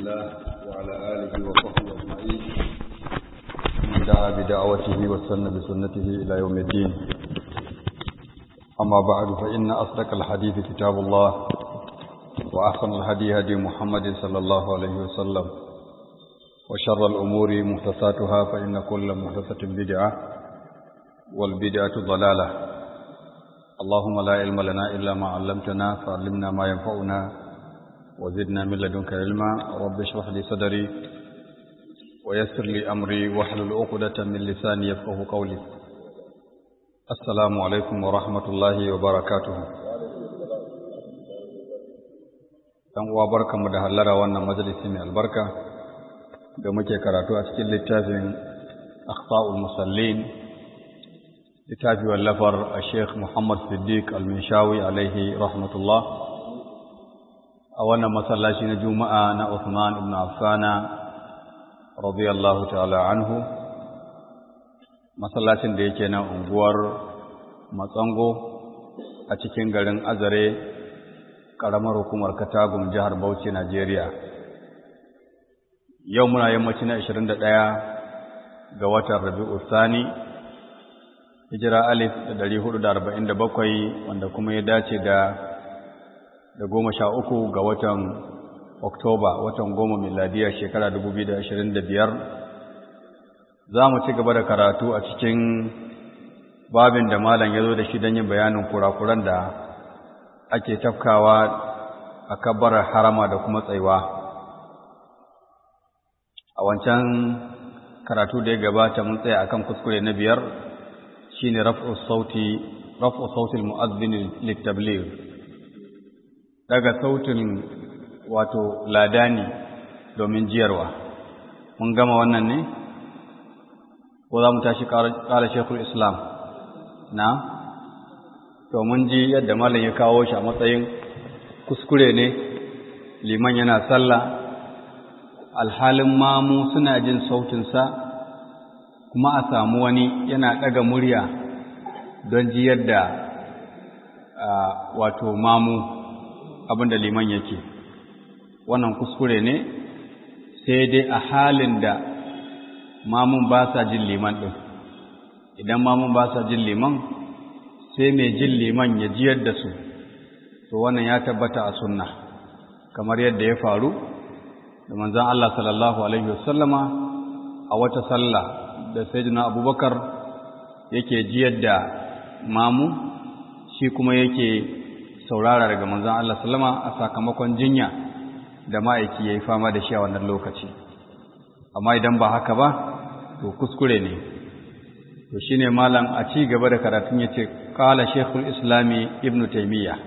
الله وعلى آله وصحبه أجمعين من دعا بدعوته واستنى بسنته إلى يوم الدين أما بعد فإن أصدق الحديث كتاب الله وأحسن الهدي هدي محمد صلى الله عليه وسلم وشر الأمور محدثاتها فإن كل محدثة بدعة والبدعة ضلالة اللهم لا علم لنا إلا ما علمتنا فعلمنا ما ينفعنا وزدنا من لدنك علما رب اشرح لي صدري ويسر لي أمري واحلل عقدة من لساني يفقه قولي السلام عليكم ورحمة الله وبركاته dan uwa barkanmu da hallara wannan majalisi mai albarka da muke karatu a cikin littafin akhta'ul musallin littafi wallafar a sheikh muhammad siddiq al-minshawi alaihi rahmatullah a wannan masallaci na juma'a na Uthman ibn Affana radiyallahu ta'ala anhu masallacin da yake nan unguwar Matsango a cikin garin Azare karamar hukumar Katagum jihar Bauchi Najeriya yau muna yammaci na 21 ga watan Rabiul Thani hijira alif da 447 wanda kuma ya dace da da goma sha uku ga watan Oktoba, watan goma miladiyar shekara dubu biyu da ashirin da biyar, za mu ci gaba da karatu a cikin babin da malam ya zo da shi don yin bayanin kurakuran da ake tafkawa a kabbarar harama da kuma tsaiwa. A wancan karatu da ya gabata mun tsaya akan kuskure na biyar shine raf'u sauti raf'u sautil mu'adhdhin litabligh daga sautin wato ladani domin jiyarwa mun gama wannan ne ko za mu tashi ƙara shekul islam na to mun ji yadda malam ya kawo shi a matsayin kuskure ne liman yana sallah alhalin mamu suna jin sautinsa kuma a samu wani yana ɗaga murya don jiyar da wato mamu abin da liman yake wannan kuskure ne sai dai a halin da mamun ba sa jin liman ɗin idan mamun ba sa jin liman sai mai jin liman ya jiyar da su to wannan ya tabbata a sunna kamar yadda ya faru da manzan Allah sallallahu alaihi wasallama a wata sallah da sayyidina abubakar yake jiyar da mamu shi kuma yake saurara daga manzon Allah sallama a sakamakon jinya da ma'aiki yayi fama da shi a wannan lokaci amma idan ba haka ba to kuskure ne to shine malam a ci gaba da karatun yace qala shaykhul islami ibn taymiya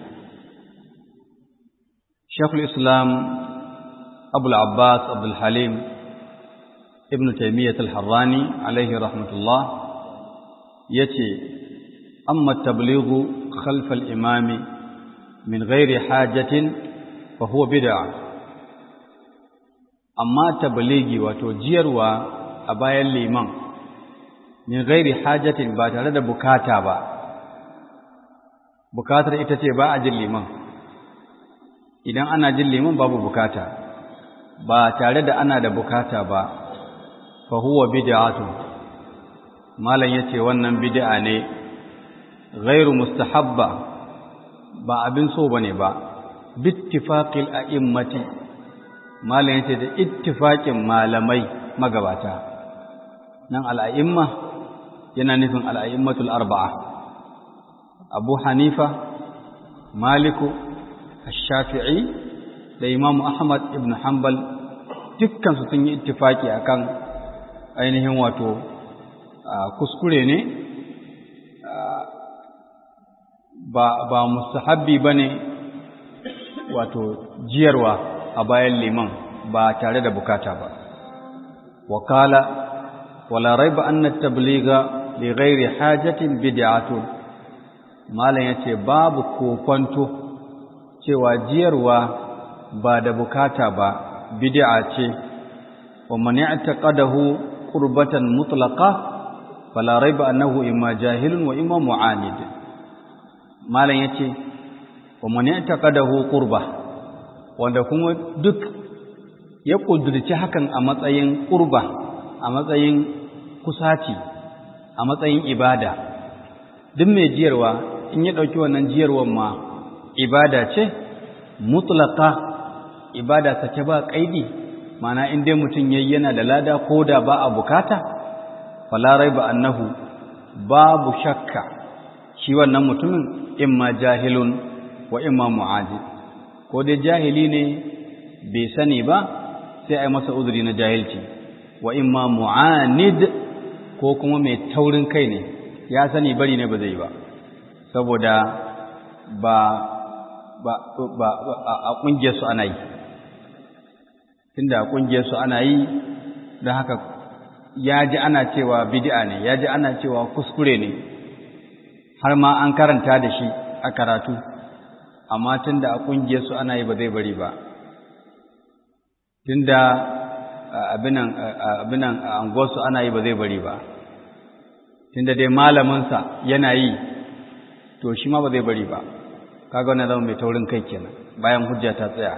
shaykhul islam abul abbas abdul halim ibn taymiyyah al-harrani alaihi rahmatullah yace amma tablighu khalf al-imami min ghairi hajatin fa huwa bid'a amma tabligi wato jiyarwa a bayan liman min ghairi hajatin ba tare da bukata ba bukatar ita ce ba a jin liman idan ana jin liman babu bukata ba tare da ana da bukata ba fa huwa bid'atu malan yace wannan bid'a ne ghairu mustahabba ba abin so ba ne ba bittifaƙil a'immati malam yace da ittifaƙin malamai magabata nan al'a'imma yana nufin al'a'immatul arba'a abu hanifa maliku shafi'i da imamu ahmad ibn hanbal dukkansu sun yi ittifaƙi akan ainihin wato kuskure ne ba ba mustahabbi bane wato jiyarwa a bayan liman ba tare da bukata ba wakala wala raiba anna at-tabligha li ghairi hajatin bid'atun malan yace babu kokonto cewa jiyarwa ba da bukata ba bid'a ce wa man ya'taqadahu qurbatan mutlaqa fala raiba annahu imma jahilun wa imma mu'anid malam ya ce wa mani taqadahu qurba wanda kuma duk ya ƙudurci hakan a matsayin ƙurba a matsayin kusaci a matsayin ibada duk mai jiyarwa in ya ɗauki wannan jiyarwar ma ibada ce mutlaka ibada sake ba ƙaidi mana in dai mutum yayi yana da lada ko da ba a bukata fala raiba annahu babu shakka shi wannan mutumin imma jahilun wa imma mu'aji ko dai jahili ne bai sani ba sai a yi masa uzuri na jahilci wa imma mu'anid ko kuma mai taurin kai ne ya sani bari ne ba zai ba saboda ba ba ba a kungiyar su ana yi tunda a kungiyar su ana yi don haka ya ji ana cewa bid'a ne ya ji ana cewa kuskure ne har ma an karanta da shi a karatu amma tunda a kungiyar su ana yi ba zai bari ba tunda abinan abinan anguwarsu ana yi ba zai bari ba tunda dai malaminsa yana yi to shi ma ba zai bari ba kaga wannan zama mai taurin kai kenan bayan hujja ta tsaya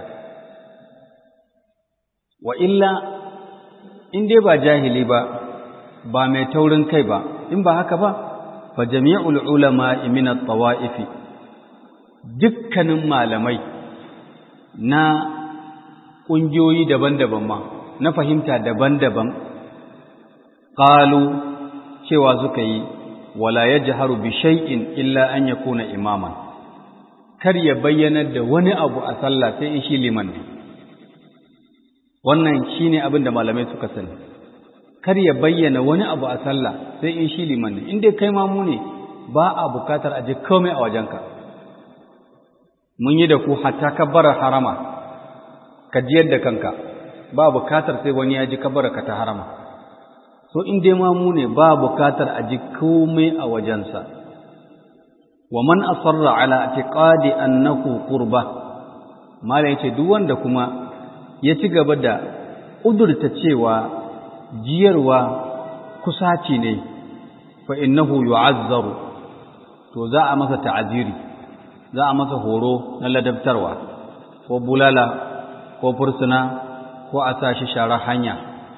wa illa in dai ba jahili ba ba mai taurin kai ba in ba haka ba fa jami'ul ulama min at-tawa'if dukkanin malamai na ƙungiyoyi daban-daban ma na fahimta daban-daban ƙalu cewa suka yi wala ya jiharu bi shay'in illa an ya kuna imaman kar ya bayyanar da wani abu a sallah sai in shi liman ne wannan shi ne abin da malamai suka sani kar ya bayyana wani abu a sallah sai in shi liman ne inda kai mamu ne ba a bukatar a ji komai a wajenka mun yi da ku hatta kabbarar harama ka jiyar da kanka ba bukatar sai wani ya ji kabbarar ka ta harama so in dai mamu ne ba bukatar a ji komai a wajensa wa man asarra ala i'tiqadi annahu qurba mala yace duk wanda kuma ya ci gaba da udurta cewa jiyarwa kusaci ne fa innahu yu'azzaru to za a masa ta'aziri za a masa horo na ladabtarwa ko bulala ko fursuna ko a tashi sharar hanya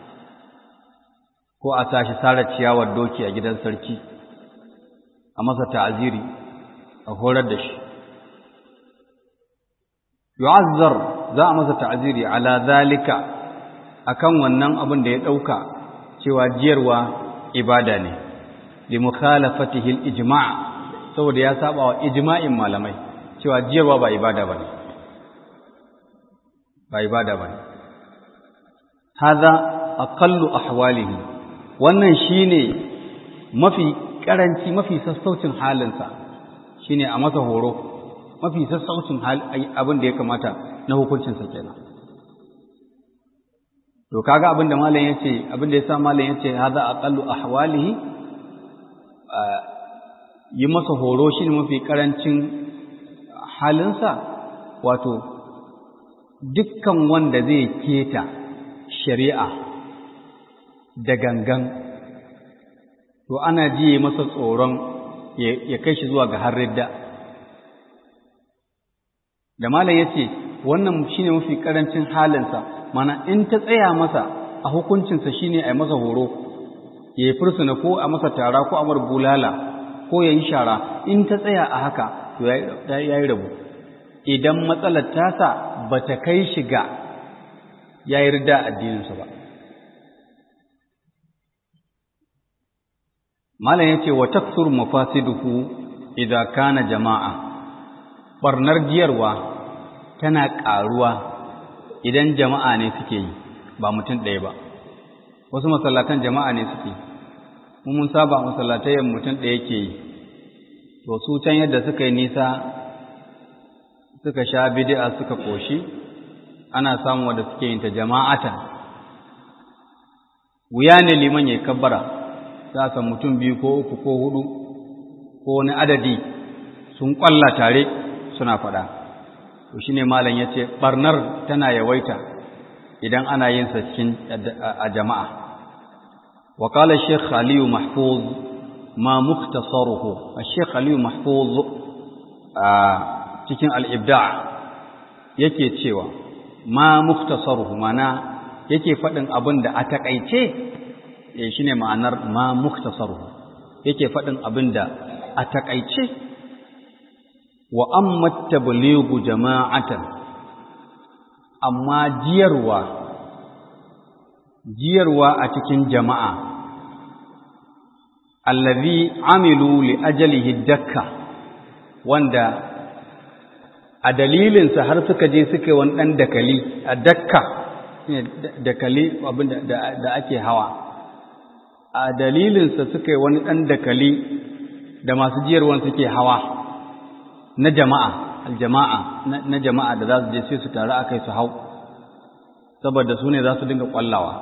ko a tashi sara ciyawar doki a gidan sarki a masa ta'aziri a horar da shi yu'azzar za a masa ta'aziri ala zalika akan wannan abin da ya dauka cewa jiyarwa ibada ne li mukhalafatihi al-ijma' saboda ya saba wa ijma'in malamai cewa jiyarwa ba ibada bane ba ibada bane hadha aqallu ahwalihi wannan shine mafi karanci mafi sassaucin halinsa shine a masa horo mafi sassaucin abin da ya kamata na hukuncinsa kenan to kaga abin da malam yace abin da yasa malam yace hadha aqallu ahwalihi yi masa horo shine mafi karancin halinsa wato dukkan wanda zai keta shari'a da gangan to ana jiye masa tsoron ya kai shi zuwa ga harridda da malam yace wannan shine mafi karancin halinsa mana in ta tsaya masa a hukuncinsa shine a yi masa horo ya yi fursuna ko a masa tara ko a mar bulala ko ya yi shara in ta tsaya a haka to ya yi rabu idan matsalar tasa ba ta kai shiga ya yi rida addininsa ba malam ya ce wa taksur mafasiduhu idan kana jama'a barnar giyarwa tana ƙaruwa idan jama'a ne suke yi ba mutum ɗaya ba wasu masallatan jama'a ne suke mun saba masallatayen mutum ɗaya ke yi to su can yadda suka yi nisa suka sha bid'a suka koshi ana samu wanda suke yin ta jama'atan wuya ne liman ya kabbara za san mutum biyu ko uku ko hudu ko wani adadi sun kwalla tare suna faɗa to shine malam yace barnar tana yawaita idan ana yin sa cikin a jama'a wa qala shaykh ali mahfuz ma mukhtasaruhu shaykh ali mahfuz a cikin al-ibda' yake cewa ma mukhtasaruhu mana yake faɗin abin da a taƙaice eh shine ma'anar ma muktasaru yake faɗin abin da a taƙaice wa amma tablighu jama'atan amma jiyarwa jiyarwa a cikin jama'a allazi amilu li ajalihi dakka wanda a dalilinsa har suka je suka yi wani ɗan dakali a dakka dakali abin da ake hawa a dalilinsa suka yi wani ɗan dakali da masu jiyarwan suke hawa na jama'a aljama'a na jama'a da za su je sai su taru akai su hau saboda su ne za su dinga ƙwallawa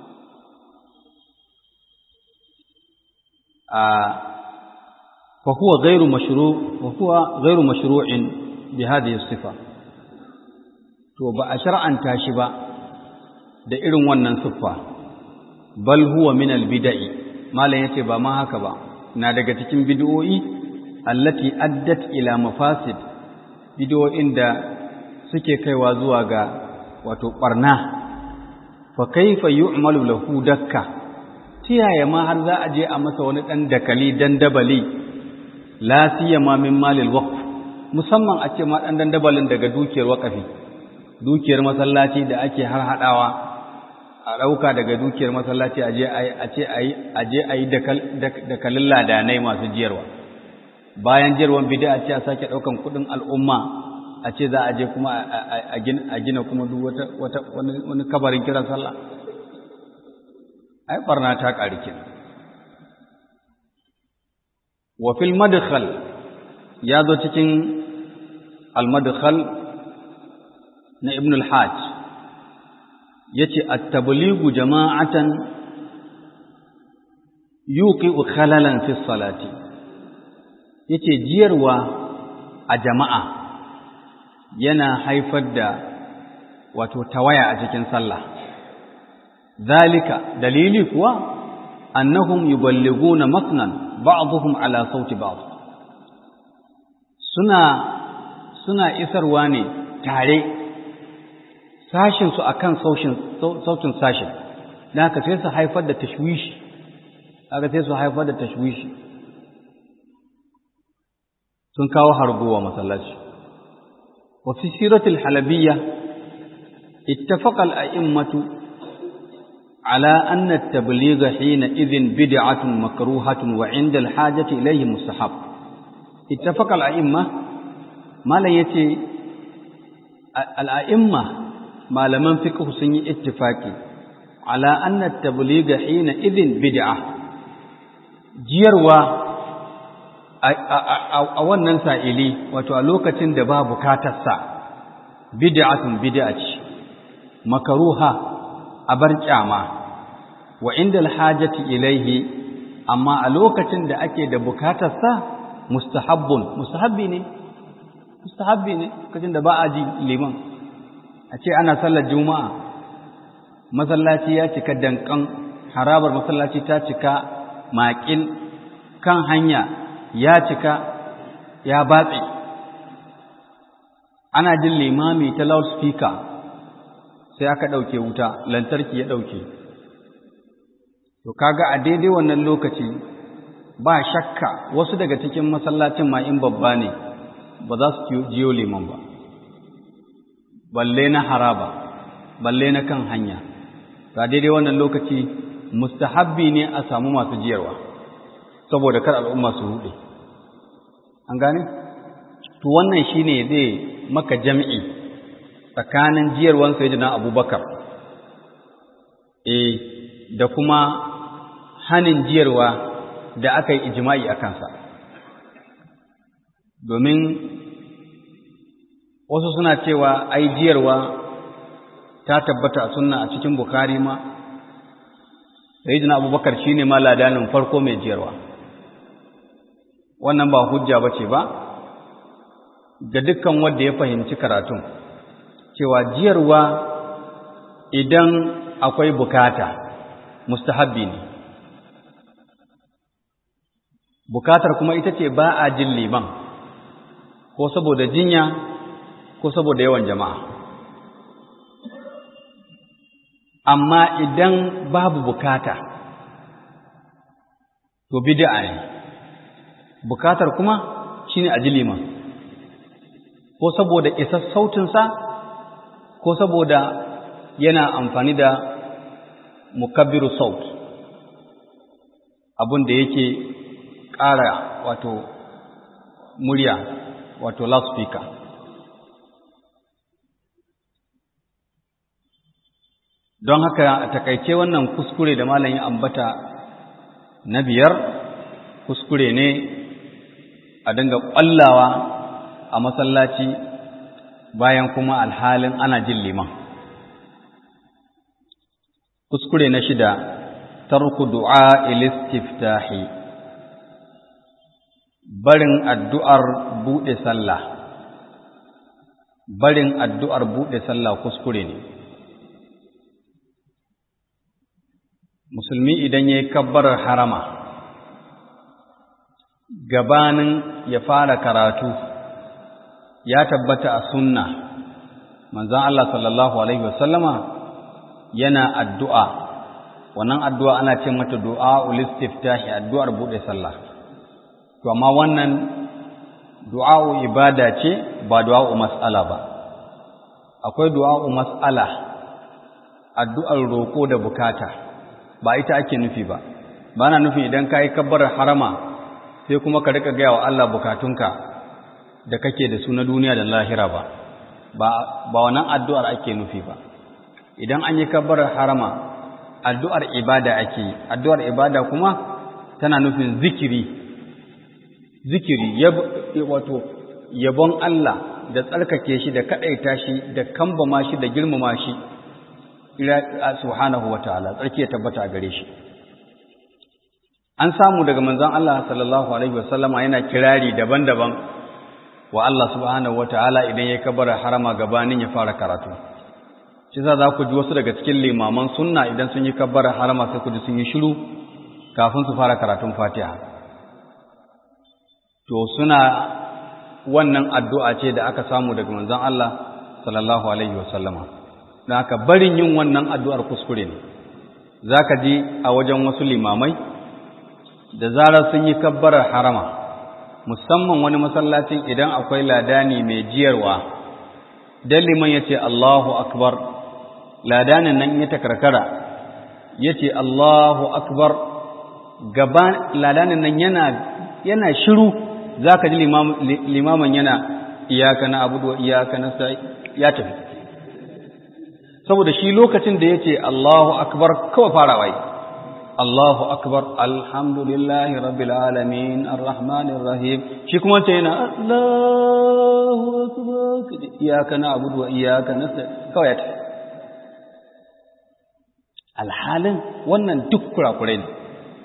فهو غير مشروع وهو غير مشروع بهذه الصفة to ba a shar'anta shi ba da irin wannan siffa bal huwa min al bid'i malam yace ba ma haka ba na daga cikin bid'o'i allati addat ila mafasid bid'o'in da suke kaiwa zuwa ga wato barna fa kaifa yu'malu lahu dakka tiyaya ma har za a je a masa wani dan dakali dan dabali la siyama min malil waqf musamman a ce ma dan dandabalin daga dukiyar waqafi dukiyar masallaci da ake har hadawa a dauka daga dukiyar masallaci aje ayi a ce ayi aje ayi dakalin ladanai masu jiyarwa bayan jiyarwan bid'a ce a sake daukan kudin al'umma a ce za a je kuma a gina kuma duk wata wata wani kabarin kiran sallah ai barna ta ƙari kenan wa fil madkhal ya zo cikin al madkhal na ibn al hajj yace at tablighu jama'atan yuqi'u khalalan fi salati yace jiyarwa a jama'a yana haifar da wato tawaya a cikin sallah zalika dalili kuwa annahum yuballighuna matnan ba'dhum ala sauti ba'd suna suna isarwa ne tare sashin su akan sautin sautin sashin dan haka sai su haifar da tashwishi haka sai su haifar da tashwishi sun kawo harguwa masallaci wa fi siratil halabiyya ittafaqa al-a'immatu على أن التبليغ حينئذ بدعة مكروهة وعند الحاجة إليه مستحب اتفق الأئمة ما لا يتي الأئمة ما لم فقه سني اتفاقي على أن التبليغ حينئذ بدعة جيروا a wannan sa'ili wato a lokacin da ba bukatarsa bid'atun bid'a ce makaruha a bar kyama wa inda alhajati ilaihi amma a lokacin da ake da bukatarsa mustahabbun mustahabbi ne mustahabbi ne lokacin da ba a ji liman a ce ana sallar juma'a masallaci ya cika dankan harabar masallaci ta cika maƙil kan hanya ya cika ya batse ana jin limami ta loudspeaker sai aka ɗauke wuta lantarki ya ɗauke to kaga a daidai wannan lokaci ba shakka wasu daga cikin masallacin ma in babba ne ba za su jiyo liman ba balle na haraba balle na kan hanya ga daidai wannan lokaci mustahabbi ne a samu masu jiyarwa saboda kar al'umma su hude an gane to wannan shine zai maka jam'i tsakanin jiyarwan sayyidina abubakar eh da kuma hanin jiyarwa da aka yi ijma'i a kansa domin wasu suna cewa ai jiyarwa ta tabbata a sunna a cikin bukari ma sayyidina abubakar shine ma ladanin farko mai jiyarwa wannan ba hujja bace ba ga dukkan wanda ya fahimci karatun cewa jiyarwa idan akwai bukata mustahabbi ne bukatar kuma ita ce ba a jin liman ko saboda jinya ko saboda yawan jama'a amma idan babu bukata to bid'a ne bukatar kuma shine a ji liman ko saboda isar sautinsa ko saboda yana amfani da mukabbiru saut abin da yake ƙara wato murya wato loudspeaker don haka a takaice wannan kuskure da malam ya ambata na biyar kuskure ne a dinga ƙwallawa a masallaci bayan kuma alhalin ana jin liman kuskure na shida tarku du'a ilistiftahi barin addu'ar buɗe sallah barin addu'ar buɗe sallah kuskure ne musulmi idan ya yi kabbarar harama gabanin ya fara karatu ya tabbata a sunna manzan Allah sallallahu Alaihi wasallama yana addu'a wannan addu'a ana ce mata du'a ulistiftahi addu'ar buɗe sallah to amma wannan du'a'u ibada ce ba du'a'u mas'ala ba akwai du'a'u mas'ala addu'ar roƙo da bukata ba ita ake nufi ba ba na nufin idan ka yi kabbarar harama sai kuma ka rika gaya wa Allah bukatunka da kake da su na duniya da lahira ba ba wannan addu'ar ake nufi ba idan an yi kabbarar harama addu'ar ibada ake yi addu'ar ibada kuma tana nufin zikiri zikiri wato yabon Allah da tsarkake shi da kaɗaita shi da kambama shi da girmama shi subhanahu wa ta'ala tsarki ya tabbata a gare shi an samu daga manzon Allah sallallahu alaihi wasallama yana kirari daban-daban wa Allah subhanahu wa ta'ala idan ya kabara harama gabanin ya fara karatu shi za za ku ji wasu daga cikin limaman sunna idan sun yi kabara harama sai ku ji sun yi shiru kafin su fara karatun fatiha to suna wannan addu'a ce da aka samu daga manzon Allah sallallahu alaihi wasallama don haka barin yin wannan addu'ar kuskure ne za ka ji a wajen wasu limamai da zarar sun yi kabbarar harama musamman wani masallacin idan akwai ladani mai jiyarwa don liman ya ce Allahu akbar ladanin nan ya takarkara ya ce Allahu akbar gaba ladanin nan yana shiru za ka ji limaman yana iyaka na abu da iyaka na ya tafi saboda shi lokacin da ya ce Allahu akbar kawai farawa yi Allahu akbar alhamdulillahi rabbil alamin arrahmanir rahim shi kuma ce yana Allahu akbar iyaka na abu da iyaka na kawai ya tafi alhalin wannan duk kurakurai ne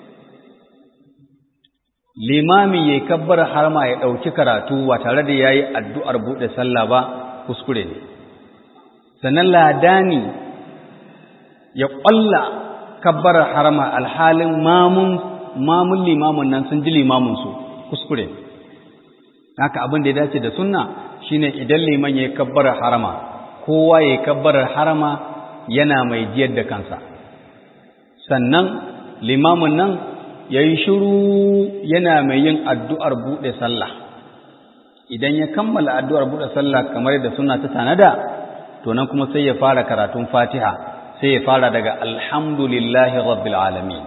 limami ya kabbar harma ya ɗauki karatu ba tare da ya yi addu'ar buɗe sallah ba kuskure ne sannan ladani ya ƙwalla kabbar harma alhalin mamun mamun limamun nan sun ji limamunsu kuskure haka abin da ya dace da sunna shine idan liman ya kabbar harama kowa ya kabbar harama yana mai jiyar da kansa sannan limamun nan ya yi shiru yana mai yin addu'ar buɗe sallah idan ya kammala addu'ar buɗe sallah kamar da suna ta tanada to nan kuma sai ya fara karatun fatiha sai ya fara daga alhamdulillahi rabbil alamin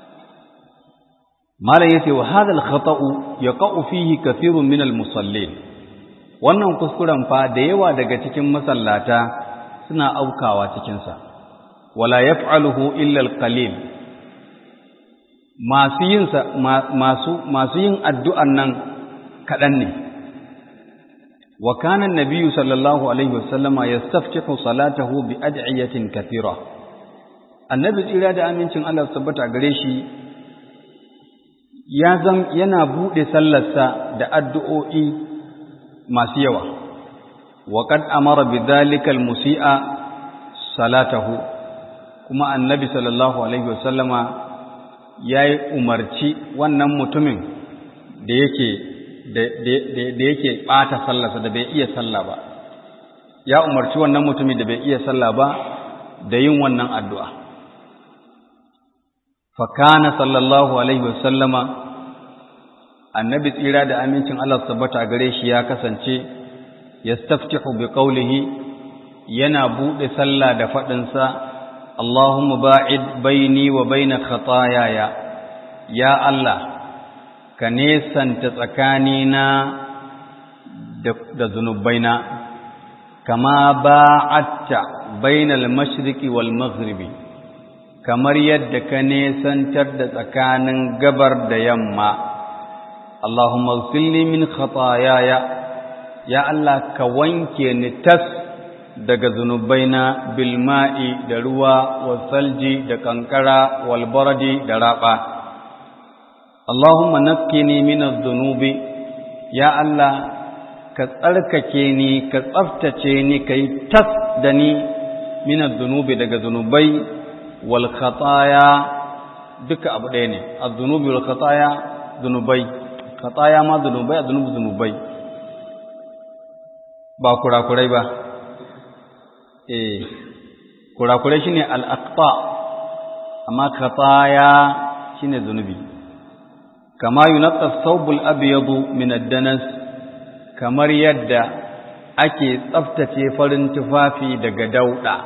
malam yace wa hadha al-khata'u yaqa'u fihi kathirun min al-musallin wannan kuskuren fa da yawa daga cikin masallata suna aukawa cikin sa wala yaf'aluhu illa al-qalil masu yin masu masu yin addu'an nan kadan ne wa kana an-nabiyyu sallallahu alaihi wasallama yastaftihu salatahu bi ad'iyatin kathira annabi tsira da amincin Allah tabbata gare shi ya zam yana bude sallarsa da addu'o'i masu yawa wa qad amara bidhalika al-musii'a salatahu kuma annabi sallallahu alaihi wasallama ya yi umarci wannan mutumin da yake da yake ɓata sallarsa da bai iya sallah ba ya umarci wannan mutumin da bai iya sallah ba da yin wannan addu'a fakana sallallahu alaihi wasallama annabi tsira da amincin Allah tabbata gare shi ya kasance yastaftihu bi qawlihi yana bude sallah da fadin sa Allahumma ba'id baini wa baina khataayaya ya Allah ka nesanta tsakanina da zunubaina kama ba'atta bainal mashriqi wal maghribi kamar yadda ka nesantar da tsakanin gabar da yamma Allahumma ighfirli min khataayaya ya Allah ka wanke ni tas daga zunubaina bil ma'i da ruwa wal salji da kankara wal baradi da raba Allahumma naqqini min adh-dhunubi ya Allah ka tsarkake ni ka tsaftace ni kai tas da ni min adh-dhunubi daga zunubai wal khataya duka abu ɗaya ne adh-dhunubi wal khataya zunubai khataya ma zunubai adh-dhunubi zunubai ba kurakurai ba eh kurakurai shine al-aqta amma khataya shine zunubi kama yunqqa thawbul abyadu min ad-danas kamar yadda ake tsaftace farin tufafi daga dauda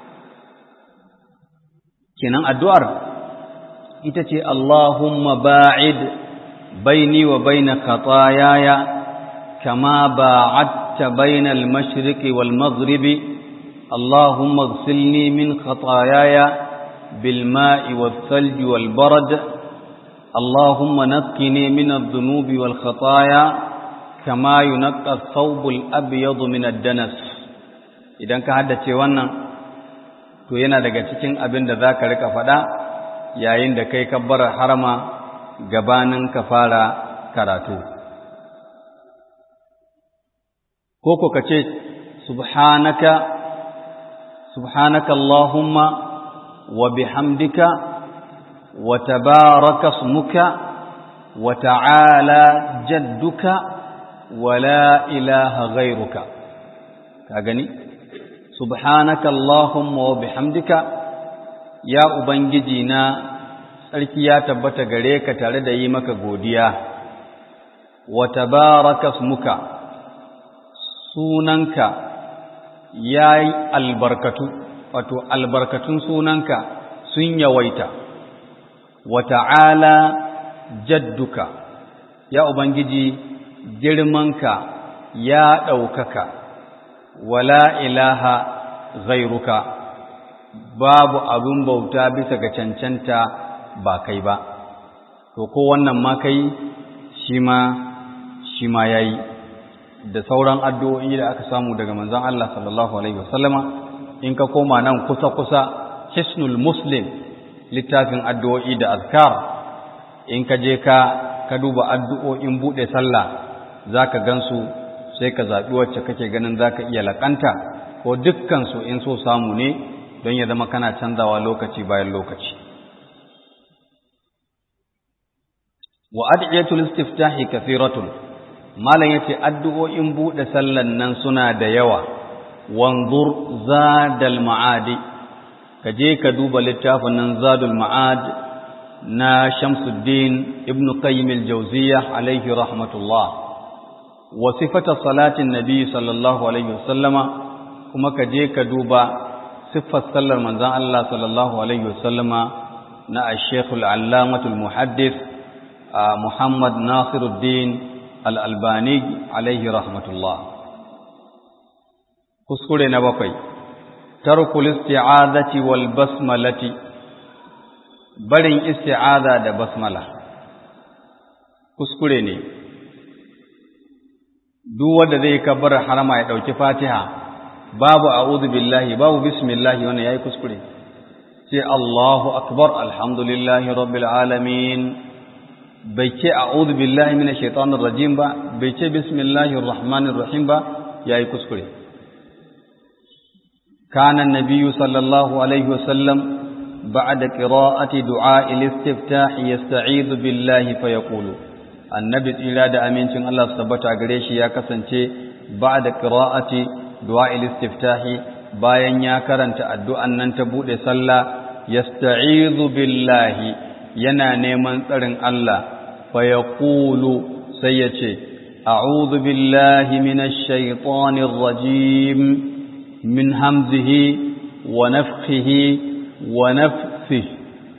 kenan addu'ar ita ce Allahumma ba'id baini wa baina khataayaya kama ba'adta baina al-mashriqi wal maghribi Allahumma ighsilni min khataayaya bil ma'i wath thalji wal barad Allahumma naqqini min adh-dhunubi wal khataaya kama yunqqa ath-thawbul abyadu min ad-danas idan ka haddace wannan to yana daga cikin abin da za ka rika faɗa yayin da kai kabbar harama gabanin ka fara karatu ko ko ka ce subhanaka subhanaka allahumma wa bihamdika wa tabaraka ismuka wa ta'ala jadduka wa la ilaha ghairuka ka gani subhanaka Allahumma wa bihamdika ya ubangiji na sarki ya tabbata gare ka tare da yi maka godiya wa tabaraka ismuka sunanka yayi albarkatu wato albarkatun sunanka sun yawaita wa ta'ala jadduka ya ubangiji girmanka ya ɗaukaka wala ilaha ghairuka babu abin bauta bisa ga cancanta ba kai ba to ko wannan ma kai shi ma shi ma yayi da sauran addu'o'i da aka samu daga manzon Allah sallallahu alaihi wasallama in ka koma nan kusa kusa hisnul muslim littafin addu'o'i da azkar in ka je ka ka duba addu'o'in bude sallah zaka gansu sai ka zaɓi wacce kake ganin za ka iya laƙanta ko dukkansu in so samu ne don ya zama kana canzawa lokaci bayan lokaci. Wa adiyatul istiftahi kathiratun malam yace addu'o'in buɗe sallan nan suna da yawa wanzur zadal ma'adi ka je ka duba littafin nan zadul ma'ad na Shamsuddin ibn Qayyim al-Jawziyyah alaihi rahmatullah wa sifata salatin nabi sallallahu alaihi wasallama kuma ka je ka duba siffar sallar manzon Allah sallallahu alaihi wasallama na Sheikh al-Allamah al-Muhaddith Muhammad Nasiruddin al-Albani alaihi rahmatullah kuskure na bakwai tarkul isti'azati wal basmalati barin isti'aza da basmala kuskure ne duk wanda zai kabbar harama ya dauki Fatiha babu a'udhu billahi babu bismillah wannan yayi kuskure sai Allahu akbar alhamdulillahi rabbil alamin bai ce a'udhu billahi minash shaitanir rajim ba bai ce bismillahir rahmanir rahim ba yayi kuskure kana an-nabiy sallallahu alaihi wasallam بعد قراءة دعاء الاستفتاح يستعيذ بالله فيقول annabi tsira da amincin Allah su tabbata gare shi ya kasance ba da qira'ati du'a istiftahi bayan ya karanta addu'an nan ta buɗe sallah yasta'izu billahi yana neman tsarin Allah fa yaqulu sai ya ce a'udhu billahi minash shaitanir rajim min hamzihi wa nafthihi wa nafthihi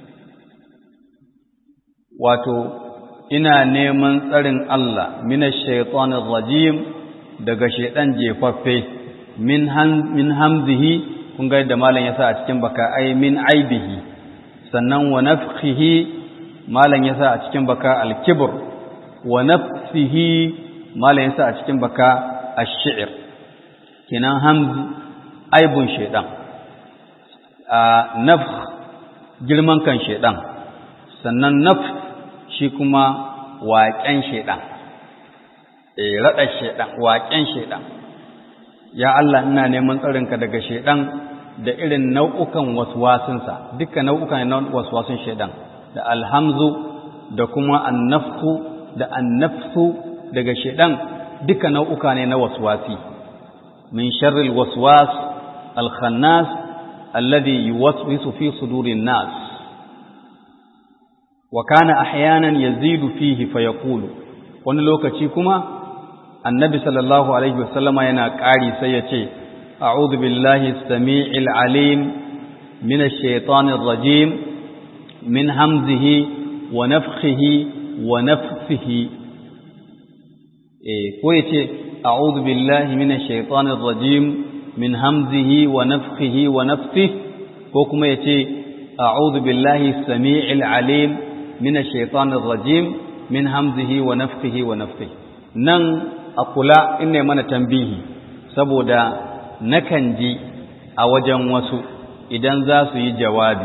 wato ina neman tsarin Allah minash shaitanir rajim daga shaitan jefaffe min hamzihi kun ga yadda malam ya sa a cikin baka ai min aibihi sannan wa nafkhihi malam ya sa a cikin baka al-kibr wa nafsihi malam ya sa a cikin baka ash-shi'r kenan hamz aibun shaitan a nafkh girman kan shaitan sannan nafs shi kuma waƙen shaitan eh rada shaitan waƙen shaitan ya Allah ina neman tsarinka daga shaidan da irin nau'ukan waswasinsa duka nau'ukan na waswasin shaidan da alhamzu da kuma annafsu da annafsu daga shaidan duka nau'uka ne na waswasi min sharril waswas alkhannas alladhi yuwaswisu fi sudurin nas wa kana ahyanan yazidu fihi fayaqulu wani lokaci kuma annabi sallallahu alaihi wasallama yana ƙari sai ya ce a'udhu billahi samii'il alim minash shaitanir rajim min hamzihi wa nafthihi wa nafthihi eh ko yace a'udhu billahi minash shaitanir rajim min hamzihi wa nafthihi wa nafthihi ko kuma yace a'udhu billahi samii'il alim minash shaitanir rajim min hamzihi wa nafthihi wa nafthihi nan a kula in ne mana tambihi saboda nakan ji a wajen wasu idan za su yi jawabi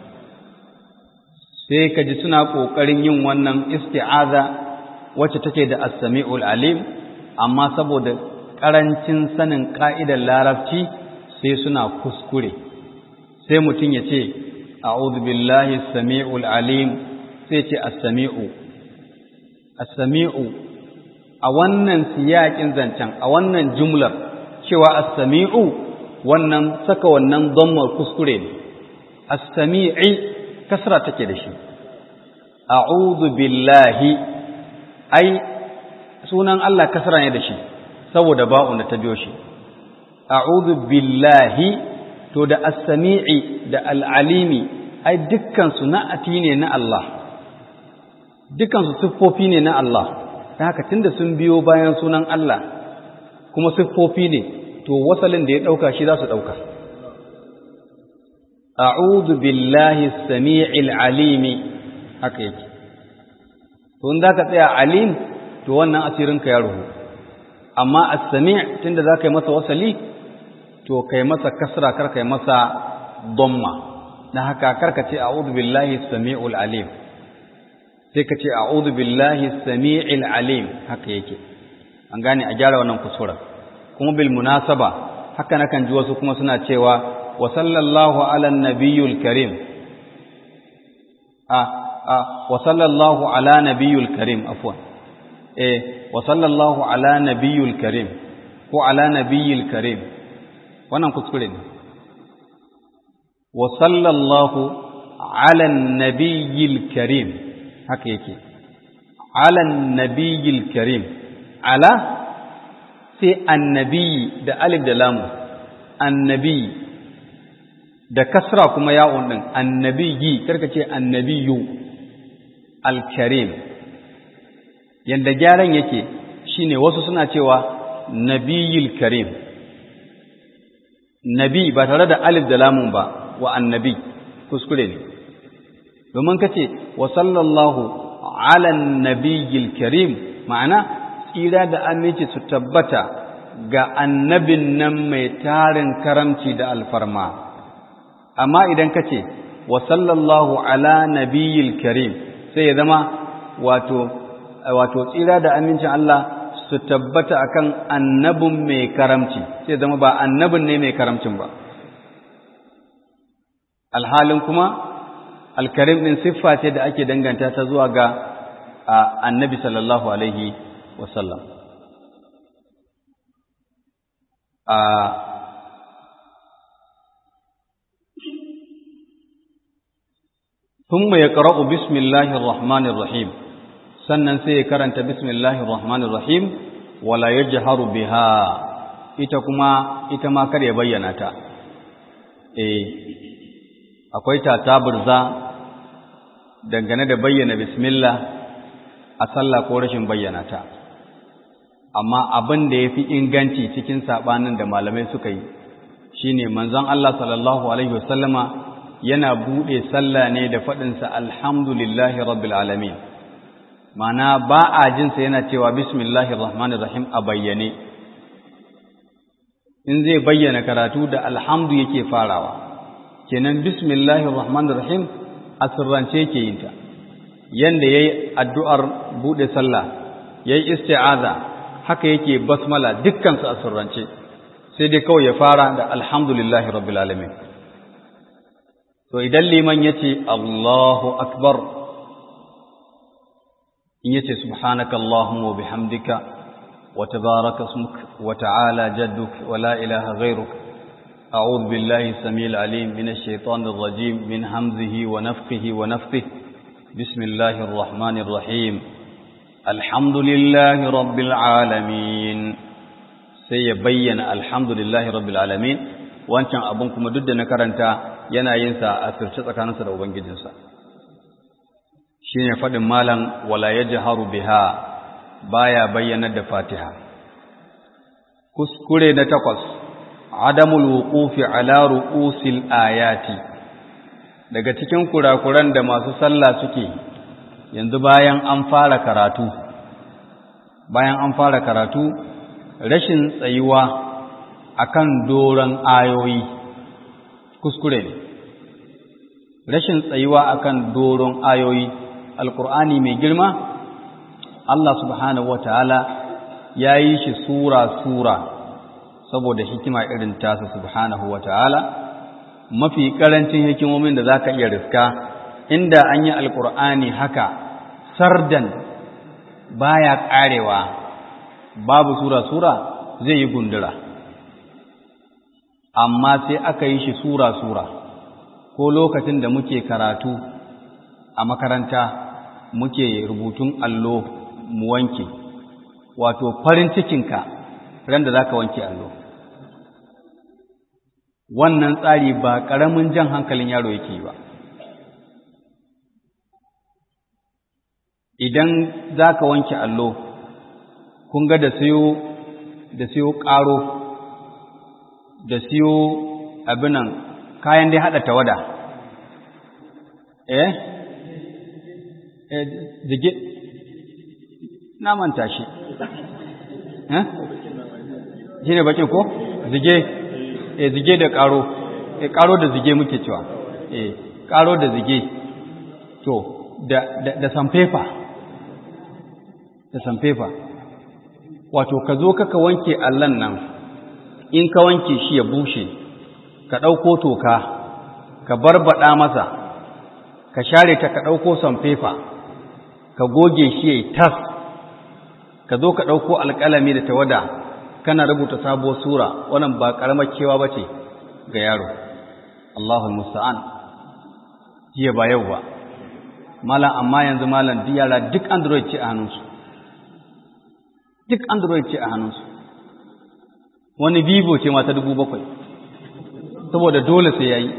sai ka ji suna ƙoƙarin yin wannan isti'aza wacce take da as-sami'ul alim amma saboda ƙarancin sanin ƙa'idar larabci sai suna kuskure sai mutum ya ce a'udhu billahi as-sami'ul alim sai ce as-sami'u as-sami'u a wannan siyaƙin zancen a wannan jumlar cewa as-sami'u wannan saka wannan dhammar kuskure ne as-sami'i kasra take da shi a'udhu billahi ai sunan Allah kasra ne da shi saboda ba'un da ta biyo shi a'udhu billahi to da as-sami'i da al-alimi ai dukkan su na'ati ne na Allah dukkan su siffofi ne na Allah ta haka tunda sun biyo bayan sunan Allah kuma siffofi ne to wasalin da ya ɗauka shi za su ɗauka a'udhu billahi samii'il alimi haka yake to in ka tsaya alim to wannan asirinka ya ruhu amma as-sami' tunda za ka yi masa wasali to kai masa kasra kar kai masa dhamma dan haka karka ce a'udhu billahi samii'ul alim sai ka ce a'udhu billahi samii'il alim haka yake an gane a gyara wannan kusura kuma bil munasaba haka nakan ji wasu kuma suna cewa wa sallallahu ala nabiyyul karim a a wa sallallahu ala nabiyyul karim afwan eh wa sallallahu ala nabiyyul karim ko ala nabiyyil karim wannan kuskure ne wa sallallahu ala nabiyyil karim haka yake alan nabiyil karim ala sai annabi da alif da lamu annabi da kasra kuma ya'un din annabiyi karka ce annabiyu alkarim yanda gyaran yake shine wasu suna cewa nabiyil karim nabi ba tare da alif da lamun ba wa annabi kuskure ne domin ka ce wa sallallahu ala nabiyyil karim ma'ana tsira da aminci su tabbata ga annabin nan mai tarin karamci da alfarma amma idan ka ce wa sallallahu ala nabiyyil karim sai ya zama wato wato tsira da amincin Allah su tabbata akan annabin mai karamci sai zama ba annabin ne mai karamcin ba alhalin kuma alkarim ɗin siffa ce da ake danganta ta zuwa ga annabi sallallahu alaihi wasallam thumma yaqra'u bismillahir rahmanir rahim sannan sai ya karanta bismillahir rahmanir rahim wala yajharu biha ita kuma ita ma kar ya bayyana ta eh akwai ta taburza dangane da bayyana bismillah a sallah ko rashin bayyana ta amma abin da yafi inganci cikin sabanin da malamai suka yi shine manzon Allah sallallahu alaihi wasallama yana bude sallah ne da fadin sa alhamdulillahi rabbil alamin mana ba a jin sa yana cewa bismillahir rahmanir rahim a bayyane in zai bayyana karatu da alhamdu yake farawa kenan bismillahir rahmanir rahim a sirrance yake yin ta yanda yayi addu'ar bude sallah yayi isti'aza haka yake basmala dukkan su a sirrance sai dai kawai ya fara da alhamdulillahi rabbil alamin to idan liman yace Allahu akbar in yace subhanaka allahumma wa bihamdika wa tabaraka ismuk wa ta'ala jadduk wa la ilaha ghayruk a'udhu billahi samil alim minash shaitanir rajim min hamzihi wa nafthihi wa nafthihi bismillahir rahmanir rahim alhamdulillahi rabbil alamin sai ya bayyana alhamdulillahi rabbil alamin wancan abun kuma duk da na karanta yana yin sa a sirce tsakaninsa da ubangijinsa shine fadin malam wala yajharu biha baya bayyana da fatiha kuskure na takwas adamul wuqufi ala ru'usil ayati daga cikin kurakuran da masu sallah suke yanzu bayan an fara karatu bayan an fara karatu rashin tsayuwa akan doron ayoyi kuskure ne rashin tsayuwa akan doron ayoyi alkur'ani mai girma Allah subhanahu wataala ya yi shi sura sura saboda hikima irin tasa subhanahu wataala mafi karancin hikimomin da zaka iya riska inda an yi alkur'ani haka sardan baya karewa babu sura sura zai yi gundura amma sai aka yi shi sura sura ko lokacin da muke karatu a makaranta muke rubutun allo mu wanke wato farin cikinka ran da zaka wanke allo wannan tsari ba ƙaramin jan hankalin yaro yake ba idan zaka wanke allo kun ga da siyo da siyo ƙaro da siyo abinan kayan dai haɗa tawada eh eh zige na manta shi eh shi ne bakin ko zige eh zige da ƙaro eh ƙaro da zige muke cewa eh ƙaro da zige to da da, da sanfefa da sanfefa wato ka zo kaka wanke allan nan in ka wanke shi ya bushe ka ɗauko toka ka barbaɗa masa ka share ta ka ɗauko sanfefa ka goge shi ya yi tas ka zo ka ɗauko alƙalami da tawada kana rubuta sabuwar sura wannan ba ƙaramar kewa ba ce ga yaro Allahul musta'an jiya ba yau ba malam amma yanzu malam duk yara duk android ce a hannunsu duk android ce a hannunsu wani vivo ce mata dubu bakwai saboda dole sai ya yi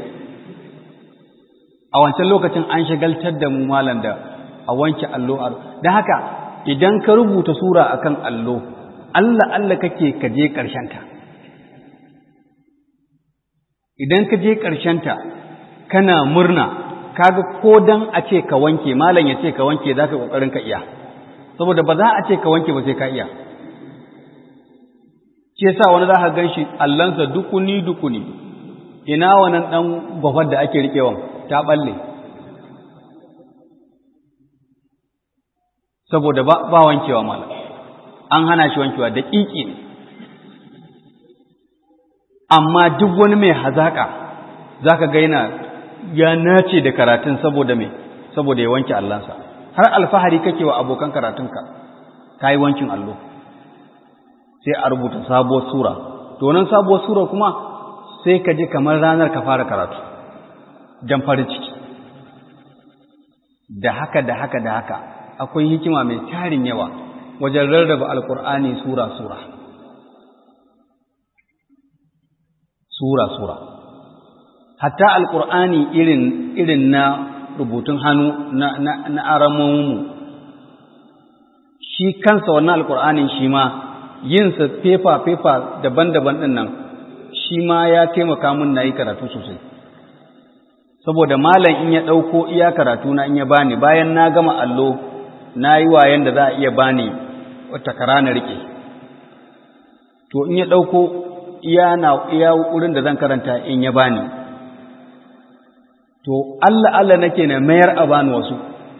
a wancan lokacin an shagaltar da mu malam da a wanke allo a don haka idan ka rubuta sura akan allo Allah Allah kake ka je ta. idan ka je ta kana murna kaga ko dan a ce ka wanke malam ya ce ka wanke za ka ƙoƙarin ka iya saboda ba za a ce ka wanke ba sai ka iya shi yasa wani za ka gan shi allansa dukuni dukuni ina wannan ɗan gwafar da ake riƙewan ta ɓalle saboda ba, ba wankewa mala an hana shi wankewa da ƙiƙi ne amma duk wani mai hazaƙa za ka gaina ya nace da karatun saboda mai saboda ya wanke allansa har alfahari kake wa abokan karatunka ka yi wankin allo sai a rubuta sabuwar sura to nan sabuwar sura kuma sai ka ji kamar ranar ka fara karatu don farin ciki da haka da haka da haka akwai hikima mai tarin yawa wajen rarraba alkur'ani sura-sura sura-sura hatta alkur'ani irin irin na rubutun hannu na na, na aramonmu shi kansa wannan alkur'anin shi ma yinsa fefa-fefa daban-daban ɗin nan shi ma ya taimaka mun na yi karatu sosai saboda malam in ya ɗauko iya karatu na in ya bani bayan na gama allo na yi wayan da za a iya bani wata kara na riƙe to in ya ɗauko iya na iya wurin da zan karanta in ya bani to Allah Allah nake na mayar a bani wasu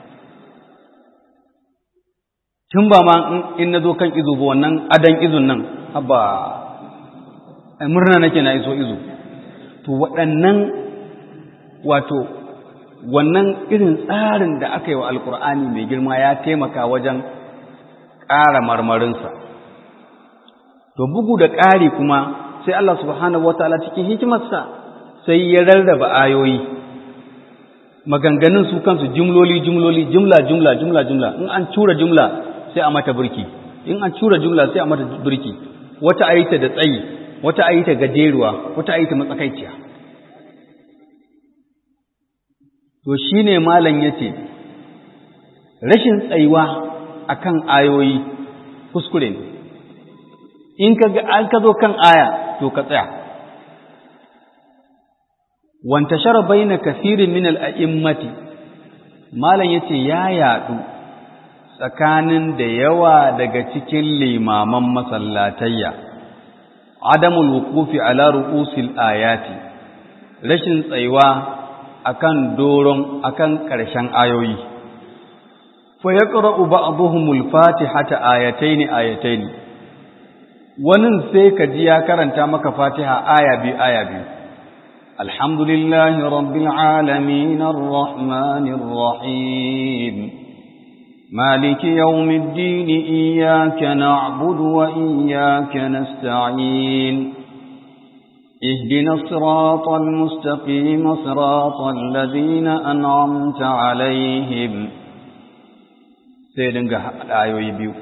tun ba ma in na zo kan izo ba wannan adan izun nan haba murna nake na iso izo to waɗannan wato wannan irin tsarin da aka yi wa alkur'ani mai girma ya taimaka wajen ƙara marmarinsa to bugu da ƙari kuma sai Allah subhanahu wataala cikin hikimarsa sai ya rarraba ayoyi maganganun su kansu jumloli jumloli jumla jumla jumla jumla in an cura jumla sai a mata burki in an cura jumla sai a mata burki wata ayita da tsayi wata ayita gajeruwa wata ayita matsakaiciya to shine malam yace rashin tsayuwa akan ayoyi kuskure ne in ka ga an ka zo kan aya to ka tsaya wanta shara baina kathirin min al-a'immati malam yace ya yadu tsakanin da yawa daga cikin limaman masallatayya adamul wuqufi ala ru'usil ayati rashin tsayuwa akan doron akan ƙarshen ayoyi fa yaqra'u ba'dhumul fatihata ayataini ayataini wannan sai ka ji ya karanta maka fatiha aya biyu aya biyu alhamdulillahi rabbil alamin arrahmanir rahim مالك يوم الدين إياك نعبد وإياك نستعين اهدنا الصراط المستقيم صراط الذين أنعمت عليهم سيدنا الآية يبيو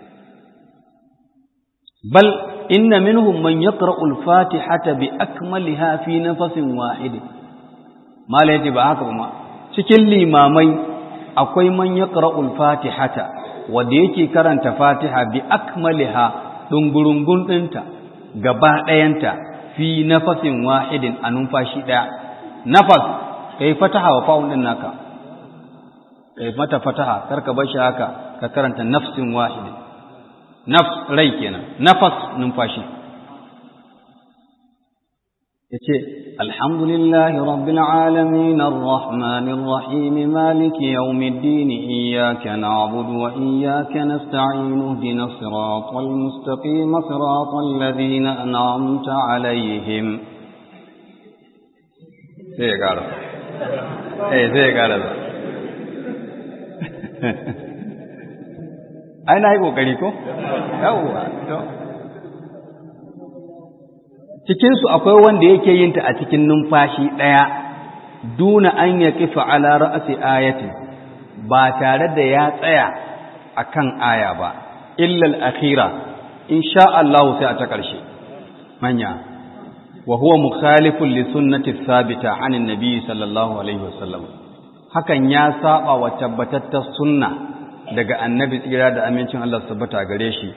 بل إن منهم من يقرأ الفاتحة بأكملها في نفس واحد ما لا يجب هكذا cikin limamai akwai man yaqra'ul fatihata wanda yake karanta fatiha bi akmaliha dungurungun dinta gaba ɗayanta fi nafasin wahidin a numfashi ɗaya nafas kai fataha wa fa'un din naka kai mata fataha karka bar shi haka ka karanta nafsin wahidin nafs rai kenan nafas numfashi yace alhamdulillahi rabbil alamin arrahmanir rahim maliki yawmiddin iyyaka na'budu wa iyyaka nasta'in ihdinas siratal mustaqim siratal ladzina an'amta alaihim sai gara eh sai gara ai na yi kokari ko yawwa to cikinsu akwai wanda yake yin ta a cikin numfashi ɗaya duna an ya kifa ala ra'asi ayati ba tare da ya tsaya akan aya ba illal akhira insha Allah sai a ta ƙarshe manya wa huwa mukhalifun li sunnati thabita anin nabi sallallahu alaihi wasallam hakan ya saba wa tabbatattar sunna daga annabi tsira da amincin Allah tabbata gare shi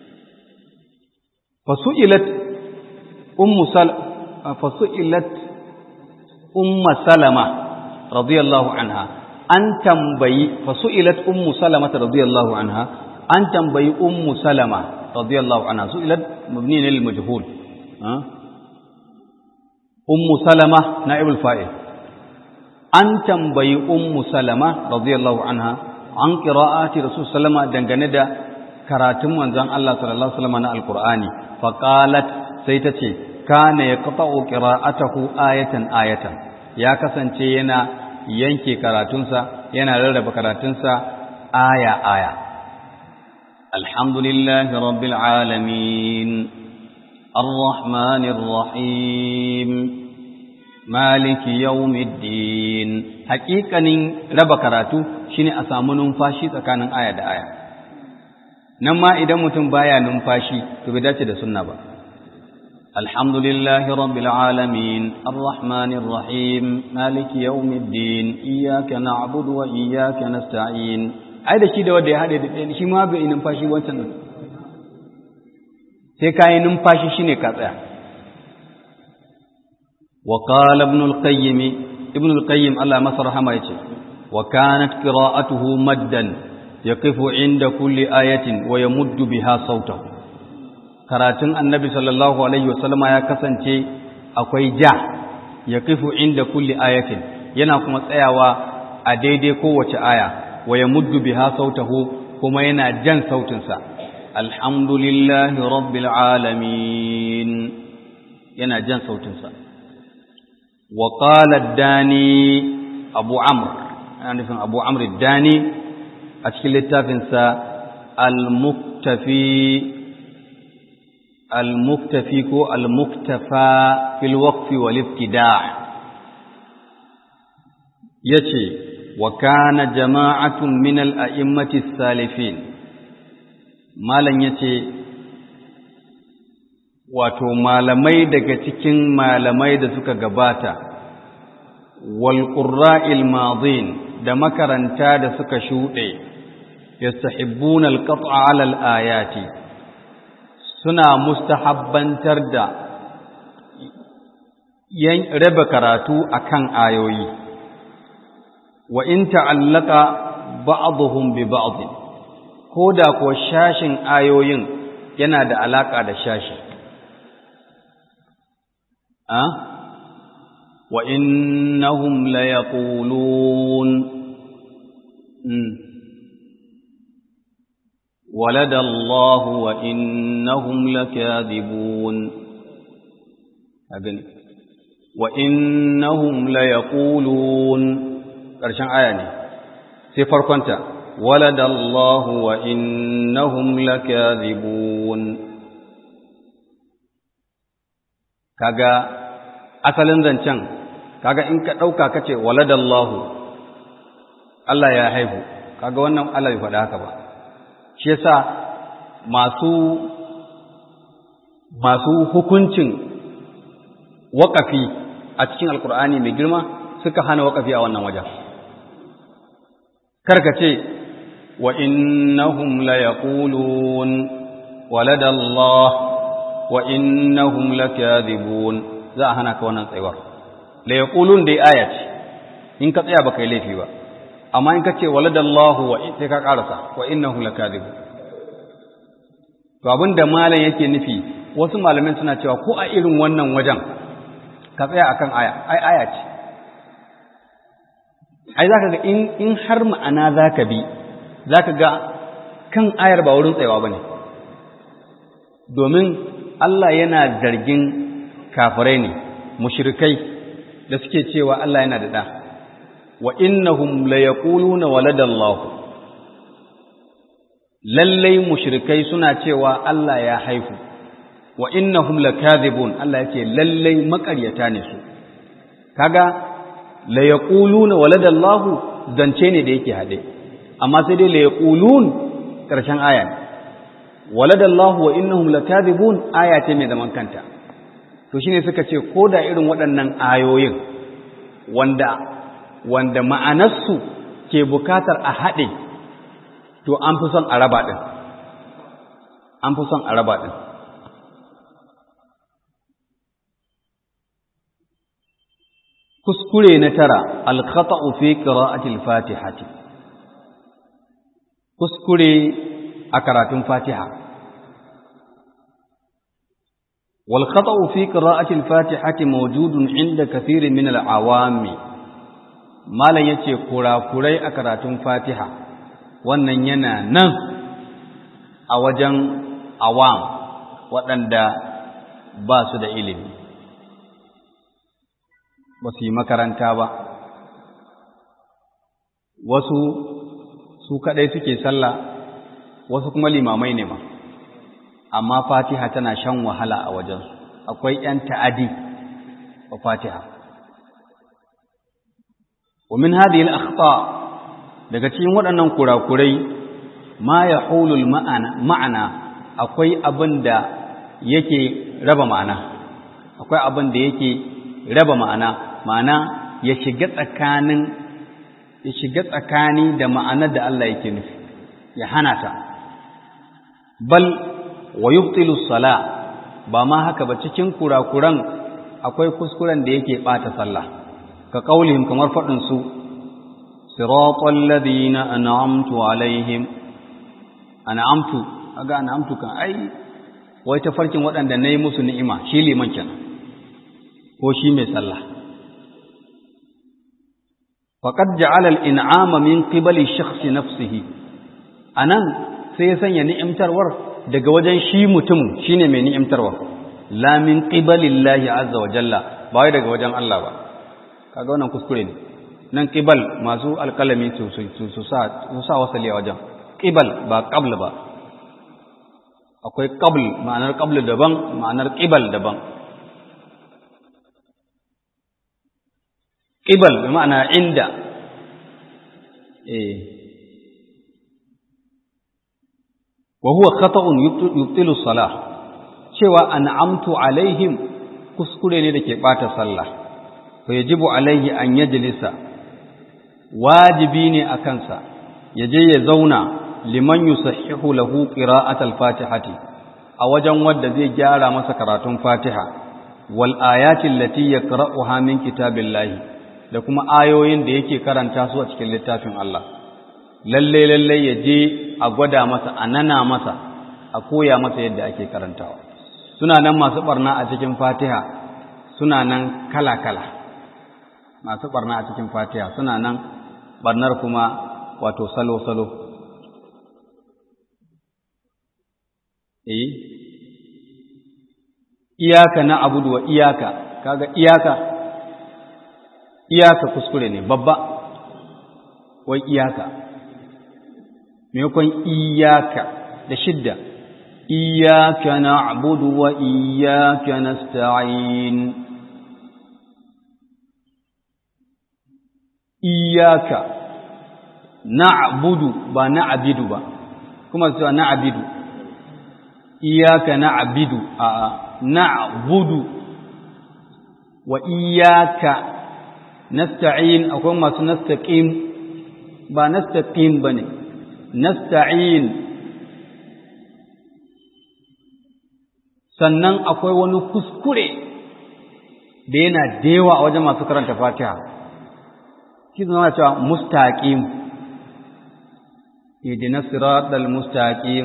fasu'ilat ummu sal fasu'ilat umma salama radiyallahu anha an tambayi fasu'ilat ummu salama radiyallahu anha an tambayi ummu salama radiyallahu anha su'ilat mabni lil majhul ummu salama na'ibul fa'il an tambayi ummu salama radiyallahu anha an qira'ati rasul sallama dangane da karatun manzon Allah sallallahu alaihi wasallam na alqur'ani faqalat sai ta ce kana yaqta'u qira'atahu ayatan ayatan ya kasance yana yanke karatunsa yana rarraba karatunsa aya aya alhamdulillahi rabbil alamin arrahmanir rahim maliki yawmiddin haƙiƙanin raba karatu shine a samu numfashi tsakanin aya da aya nan ma idan mutum baya numfashi to bai dace da sunna ba alhamdulillahi rabbil alamin arrahmanir rahim maliki yawmiddin iyyaka na'budu wa iyyaka nasta'in ai da shi da wanda ya hade da ɗaya shi ma bai numfashi wancan din sai kai numfashi shine ka tsaya wa qala ibn al-qayyim ibn al-qayyim Allah masa rahama yace wa kanat qira'atuhu maddan yaqifu inda kulli ayatin wa yamuddu biha sautahu karatun annabi sallallahu alaihi wasallama ya kasance akwai ja yaqifu inda kulli ayatin yana kuma tsayawa a daidai kowace aya wa yamuddu biha sautahu kuma yana jan sautinsa alhamdulillahi rabbil alamin yana jan sautinsa wa qala ad-dani abu amr ana nufin abu amr ad-dani a cikin littafinsa al-muktafi al-muktafi ko al-muktafa fil waqfi wal ibtida' yace wa kana jama'atun min al-a'immati salifin malan yace wato malamai daga cikin malamai da suka gabata wal qurra'il madin da makaranta da suka shuɗe yastahibbuna al-qat'a 'ala al-ayati suna mustahabbantar da yan raba karatu akan ayoyi wa in ta'allaka ba'dhum bi ba'd koda ko shashin ayoyin yana da alaka da shashi a wa innahum la yaqulun ولد الله وإنهم لكاذبون أبن وإنهم ليقولون ƙarshen aya ne sai farkonta walada Allah wa innahum lakazibun kaga asalin zancen kaga in ka dauka kace walada Allah Allah ya haihu kaga wannan Allah bai faɗa haka ba shi yasa masu masu hukuncin waƙafi a cikin alkur'ani mai girma suka hana waƙafi a wannan wajen karka ce wa innahum la yaqulun walada Allah wa innahum lakadhibun za a hana ka wannan tsayuwar la yaqulun dai aya ce in ka tsaya baka yi laifi ba amma in ka ce walada Allah wa sai ka karasa wa innahum lakadhibun to abinda malam yake nufi wasu malamin suna cewa ko a irin wannan wajen ka tsaya akan aya ai aya ce ai zaka ga in in har ma'ana zaka bi zaka ga kan ayar ba wurin tsayawa bane domin Allah yana zargin kafirai ne mushrikai da suke cewa Allah yana da da wa innahum la yaquluna waladallahu lallai mushrikai suna cewa Allah ya haifu wa innahum lakadhibun Allah yake lallai makaryata ne su kaga la yaquluna waladallahu zance ne da yake hade amma sai dai la yaqulun karshen aya waladallahu wa innahum lakadhibun aya ce mai zaman kanta to shine suka ce ko da irin waɗannan ayoyin wanda wanda ma'anarsu ke bukatar a haɗe to an fi son a raba ɗin an fi son a raba ɗin kuskure na tara alkhata'u fi qira'atil fatihati kuskure a karatun fatiha wal khata'u fi qira'atil fatihati mawjudun inda kathirin min al-awami malan yace kurakurai a karatun fatiha wannan yana nan a wajen awam waɗanda ba su da ilimi ba su yi makaranta ba wasu su kaɗai suke sallah wasu kuma limamai ne ma amma fatiha tana shan wahala a wajensu akwai ‘yan ta'adi wa fatiha ومن هذه الأخطاء daga cikin waɗannan kurakurai ma ya hulul ma'ana akwai abin da yake raba ma'ana akwai abin da yake raba ma'ana ma'ana ya shiga tsakanin ya shiga tsakani da ma'anar da Allah yake nufi ya hana ta bal wa yubtilu sala ba ma haka ba cikin kurakuran akwai kuskuren da yake bata sallah ka kaulihim kamar faɗin su siratal ladina an'amtu alaihim an'amtu aga an'amtu kan ai wai ta farkin waɗanda nayi musu ni'ima shi liman kenan ko shi mai sallah faqad ja'ala al-in'ama min qibali shakhsi nafsihi anan sai ya sanya ni'imtarwar daga wajen shi mutum shine mai ni'imtarwa la min qibalillahi azza wa jalla ba wai daga wajen Allah ba kaga wannan kuskure ne nan qibal masu alkalami su su sa su sa wasali a wajen qibal ba qabl ba akwai qabl ma'anar qabl daban ma'anar qibal daban qibal bi ma'ana inda eh wa huwa khata'un yubtilu salah cewa an'amtu alaihim kuskure ne dake bata sallah fa yajibu alaihi an yajlisa wajibi ne akan sa yaje ya zauna liman yusahhihu lahu qira'at al-fatihati a wajen wanda zai gyara masa karatun fatiha wal ayati allati yaqra'uha min kitabillahi da kuma ayoyin da yake karanta su a cikin littafin Allah lalle lalle ya je a gwada masa a nana masa a koya masa yadda ake karantawa suna nan masu barna a cikin fatiha suna nan kala-kala masu barna a cikin fatiha suna nan barnar kuma wato salo-salo eh iyaka na abudu wa iyaka kaga iyaka iyaka kuskure ne babba wai iyaka maimakon iyaka da shidda iyaka na'budu wa iyaka nasta'in iyaka na'budu ba na'bidu ba kuma cewa na'bidu iyaka na'bidu a na'budu wa iyaka nasta'in akwai masu nastaqim ba nastaqim bane nasta'in sannan akwai wani kuskure da yana da yawa a wajen masu karanta fatiha shi zama cewa mustaqim idina siratal mustaqim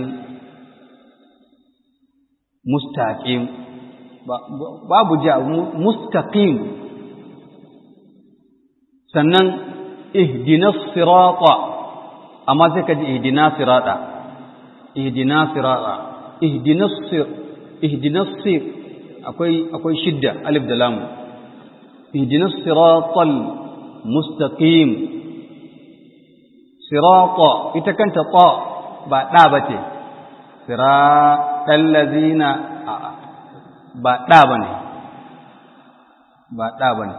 mustaqim babu ja mustaqim sannan ihdina sirata amma sai ka ji ihdina sirata ihdina sirata ihdina sir ihdina sir akwai akwai shidda alif da lam ihdina siratal mustaqim sirata ita kanta ta ba da bace siratal ladina ba da bane ba da bane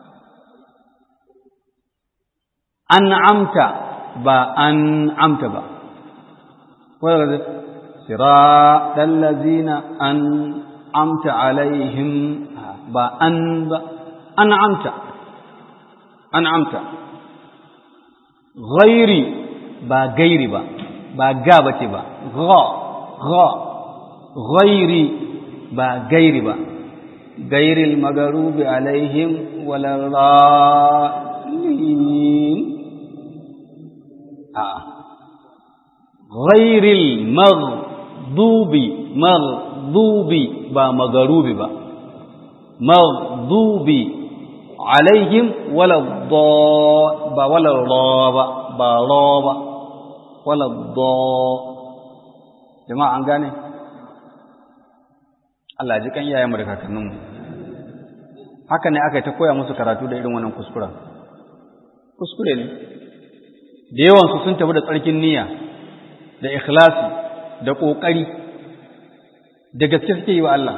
an'amta ba an'amta ba wadda siratal ladina an'amta alaihim ba an ba an'amta an'amta ghairi ba gairi ba ba ga bace ba gha gha ghairi ba gairi ba gairil magarubi alaihim walallalin ghairil maghdubi maghdubi ba magarubi ba maghdubi alaihim wala ba wala ba ba ba wala jama'a an gane Allah ji kan iyayenmu da kakanninmu haka ne aka yi ta koya musu karatu da irin wannan kuskuren kuskure ne da yawansu sun tafi da tsarkin niyya da ikhlasi da ƙoƙari da gaske suke yi wa Allah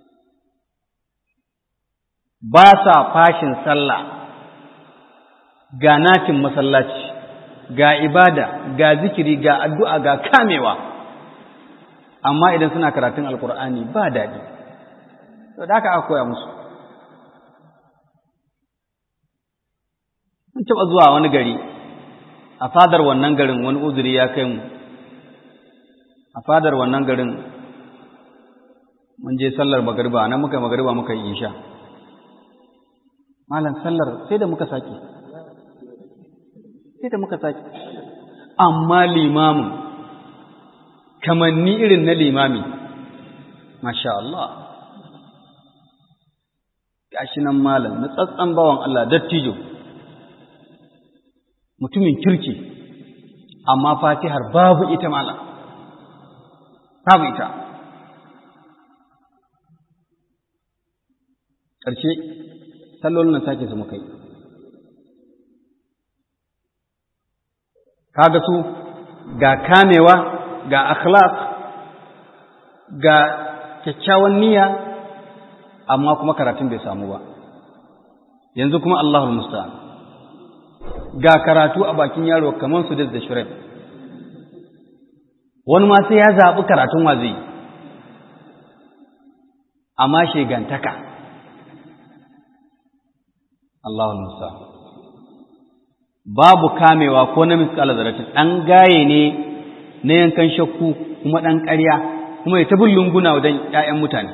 ba sa fashin sallah ga natin masallaci ga ibada ga zikiri ga addu'a ga kamewa amma idan suna karatun alkur'ani ba daɗi to da aka aka koya musu mun taɓa zuwa wani gari a fadar wannan garin wani uzuri ya kai mu a fadar wannan garin mun je sallar magariba nan muka magariba muka yi isha malam sallar sai da muka sake sai da muka sake amma limamin kamanni irin na limami masha Allah gashi nan malam na tsatsan bawan Allah dattijo mutumin kirki amma fatihar babu ita malam babu ita ƙarshe sallolin nan sake su muka yi kaga su ga kamewa ga akhlaq ga kyakkyawan niyya amma kuma karatun bai samu ba yanzu kuma Allahul musta'an ga karatu a bakin yaro kamar su da shirin wani ma sai ya zaɓi karatun wa zai amma shegantaka Allahul musta'an babu kamewa ko na miskala zaratin ɗan gaye ne na yankan shakku kuma ɗan ƙarya kuma ya tabin lunguna wajen ‘ya'yan mutane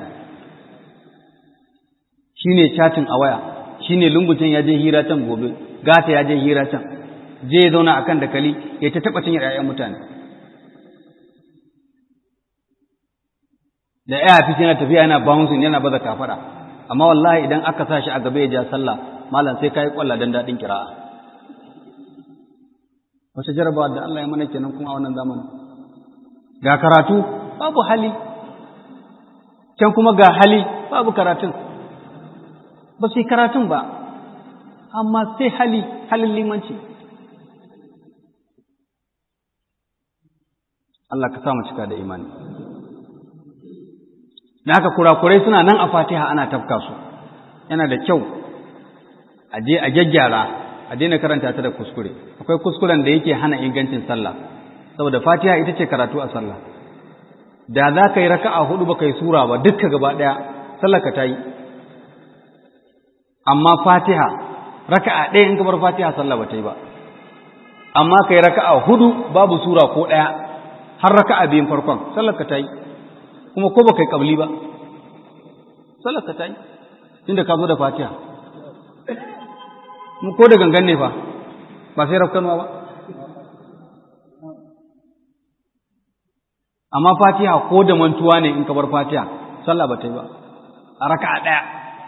shi ne chatin a waya shi ne lungucin ya je hira can gobe gata ya je hira can je ya zauna a kan dakali ya ta taɓa cinyar ‘ya'yan mutane da ya fi yana tafiya yana bouncing yana baza kafaɗa amma wallahi idan aka sa shi a gaba ya ja sallah malam sai ka yi ƙwalla don daɗin kira'a wata jarabawa da Allah ya mana kenan kuma a wannan zamanin ga karatu babu hali can kuma ga hali babu karatun ba su yi karatun ba amma sai hali halin limanci Allah ka samu cika da imani da haka kurakurai suna nan a fatiha ana tafka su yana da kyau a je a gyaggyara a daina karanta ta da kuskure akwai kuskuren da yake hana ingancin sallah saboda fatiha ita ce karatu a sallah da za ka yi raka'a hudu ba ka yi sura ba dukka gaba ɗaya sallah ka ta yi amma fatiha raka'a ɗaya in ka bar fatiha sallah ba ta yi ba amma ka yi raka'a hudu babu sura ko ɗaya har raka'a biyun farkon sallah ka ta yi kuma ko ba ka yi ƙabli ba sallah ka ta yi inda ka zo da fatiha mu ko da gangan ne fa ba sai rafkanuwa ba amma fatiha ko da mantuwa ne in ka bar fatiha sallah ba ta yi ba a raka'a ɗaya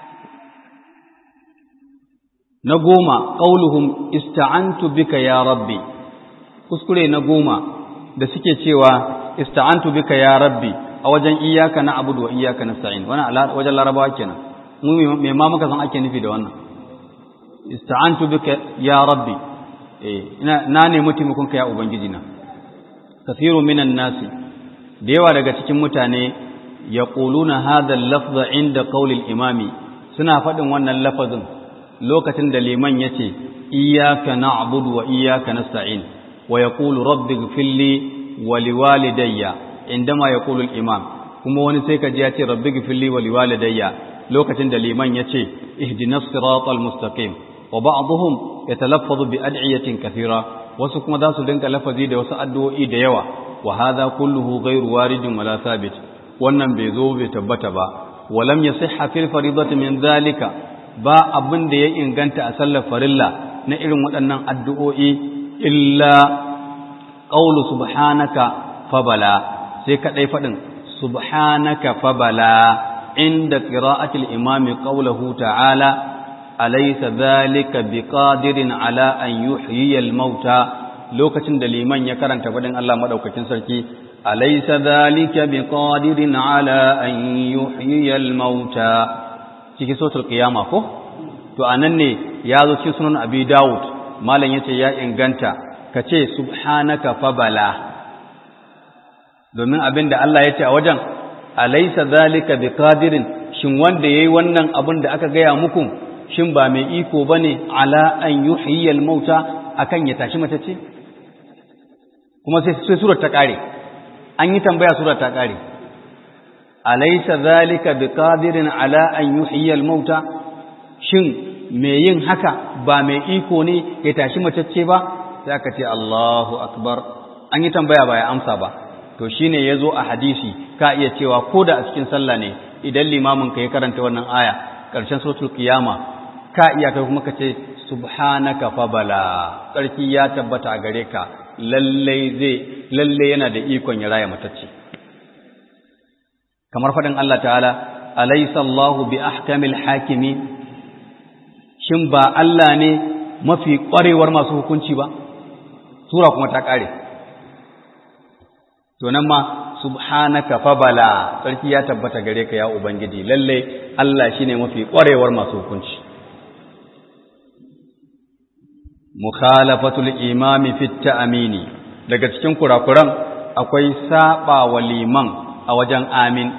na goma qauluhum ista'antu bika ya rabbi kuskure na goma da suke cewa ista'antu bika ya rabbi a wajen iyyaka na'budu wa iyyaka nasta'in wannan wajen larabawa kenan mu me ma muka san ake nufi da wannan ista'antu bika ya rabbi eh ina na nemi taimakonka ya ubangiji na kathiru minan nasi da yawa daga cikin mutane yaquluna hadha al-lafza inda qawli al-imami suna faɗin wannan lafazin lokacin da liman yace iyyaka na'budu wa iyyaka nasta'in wa yaqulu rabbi ighfirli wa liwalidayya indama yaqulu al-imam kuma wani sai ka ji ya ce rabbi ighfirli wa liwalidayya lokacin da liman yace ihdinas siratal mustaqim wa ba'dhum yatalaffazu bi ad'iyatin kathira wasu kuma za su dinka lafazi da wasu addu'o'i da yawa wa hadha kulluhu ghayru waridin wala thabit wannan bai zo bai tabbata ba wa lam yasihha fil faridati min dhalika ba abin da ya inganta a sallar farilla na irin waɗannan addu'o'i illa qawlu subhanaka fabala sai kadai fadin subhanaka fabala inda qira'atil imami qawluhu ta'ala alaysa dhalika biqadirin ala an yuhyiyal mauta lokacin da liman ya karanta fadin Allah madaukakin sarki alaysa dhalika biqadirin ala an yuhyiyal mauta cikin suratul qiyama ko to anan ne ya zo cikin sunan abi daud malam yace ya inganta kace subhanaka fabala domin abinda Allah yace a wajen alaysa dhalika biqadirin shin wanda yayi wannan abin da aka gaya muku shin ba mai iko bane ala an yuhyiyal mauta akan ya tashi matacce kuma sai sai surar ta kare an yi tambaya surar ta kare alaysa zalika biqadirin ala an yuhyiyal mauta shin mai yin haka ba mai iko ne ya tashi matacce ba sai aka ce Allahu akbar an yi tambaya ba ya amsa ba to shine yazo a hadisi ka iya cewa koda a cikin sallah ne idan limamin ka ya karanta wannan aya karshen suratul qiyama ka iya kai kuma ka ce subhanaka fa bala sarki ya tabbata a gare ka lalle zai lalle yana da ikon ya raya matacce kamar fadin Allah ta'ala alaysa Allahu bi ahkamil hakimin shin ba Allah ne mafi ƙwarewar masu hukunci ba sura kuma ta ƙare to nan ma subhanaka fa bala sarki ya tabbata gare ka ya ubangiji lalle Allah shine mafi ƙwarewar masu hukunci mukhalafatul imami fit ta'mini daga cikin kurakuran akwai saba wa liman a wajen amin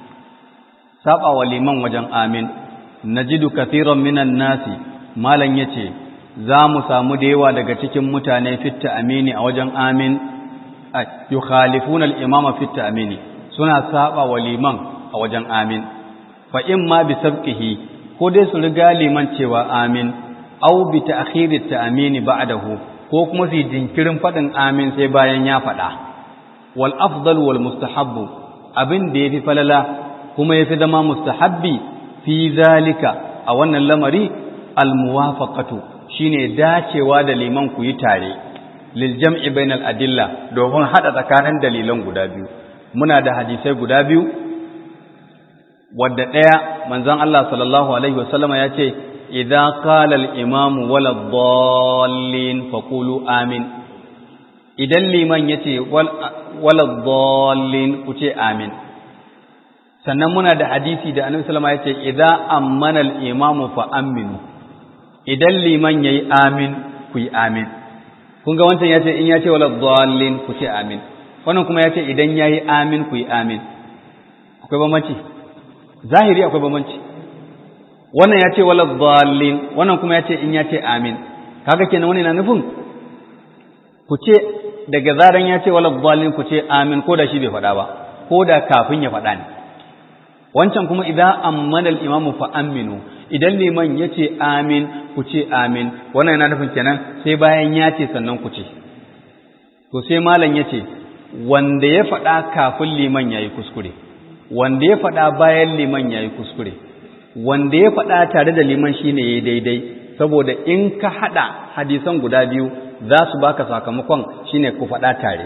saba wa liman wajen amin najidu kathiran minan nasi malan yace za mu samu da yawa daga cikin mutane fitta amini a wajen amin yukhalifuna al-imama fitta amini suna saba wa liman a wajen amin fa in ma bi sabqihi ko dai su riga liman cewa amin aw bi ta'khiri at-ta'mini ba'dahu ko kuma su jinkirin fadin amin sai bayan ya fada wal afdal wal mustahabbu abin da yafi falala kuma yafi zama mustahabbi fi zalika a wannan lamari almuwafaqatu shine dacewa da liman ku yi tare lil jam'i bainal adilla domin hada tsakanin dalilan guda biyu muna da hadisai guda biyu wadda daya manzon Allah sallallahu alaihi wasallama ya ce idza qala al imamu wala dhallin faqulu amin idan liman yace wala dhallin ku ce amin sannan muna da hadisi da annabi sallama ya ce idza ammana al-imamu fa aminu idan liman yayi amin ku yi amin kun ga wancan yace in yace wala dhallin ku ce amin wannan kuma yace idan yayi amin ku yi amin akwai bambanci zahiri akwai bambanci wannan yace wala dhallin wannan kuma yace in yace amin kaga kenan wannan yana nufin ku ce daga zaran yace wala dhallin ku ce amin ko da shi bai faɗa ba ko da kafin ya faɗa ne wancan kuma idan ammana al-imamu fa aminu idan liman yace amin ku ce amin wannan yana nufin kenan sai bayan ya ce sannan ku ce to sai malam yace wanda ya faɗa kafin liman yayi kuskure wanda ya faɗa bayan liman yayi kuskure wanda ya faɗa tare da liman shine yayi daidai saboda in ka hada hadisan guda biyu za su baka sakamakon shine ku faɗa tare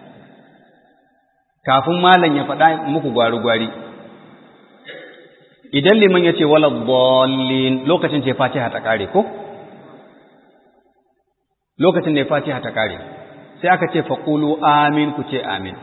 kafin malam ya faɗa muku gwari-gwari idan liman ya ce wala dhallin lokacin ce fatiha ta kare ko lokacin ne fatiha ta kare sai aka ce faqulu amin ku ce amin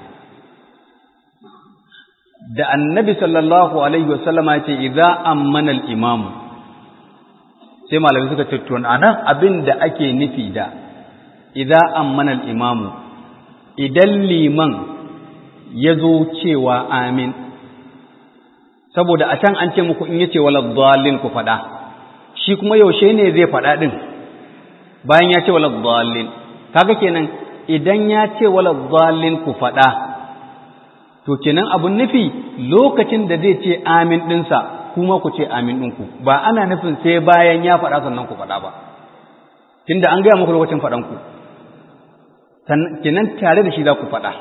da annabi sallallahu alaihi wasallama ya ce idza ammana al-imam sai malami suka ce to anan abin da ake nufi da idza ammana al-imam idan liman ya zo cewa amin saboda a can an ce muku in yace wala dhallin ku fada shi kuma yaushe ne zai fada din bayan ya ce wala dhallin kaga kenan idan ya ce wala dhallin ku fada to kenan abun nufi lokacin da zai ce amin dinsa kuma ku ce amin ɗinku ba ana nufin sai bayan ya faɗa sannan ku faɗa ba tunda an gaya muku lokacin faɗanku kenan tare da shi za ku faɗa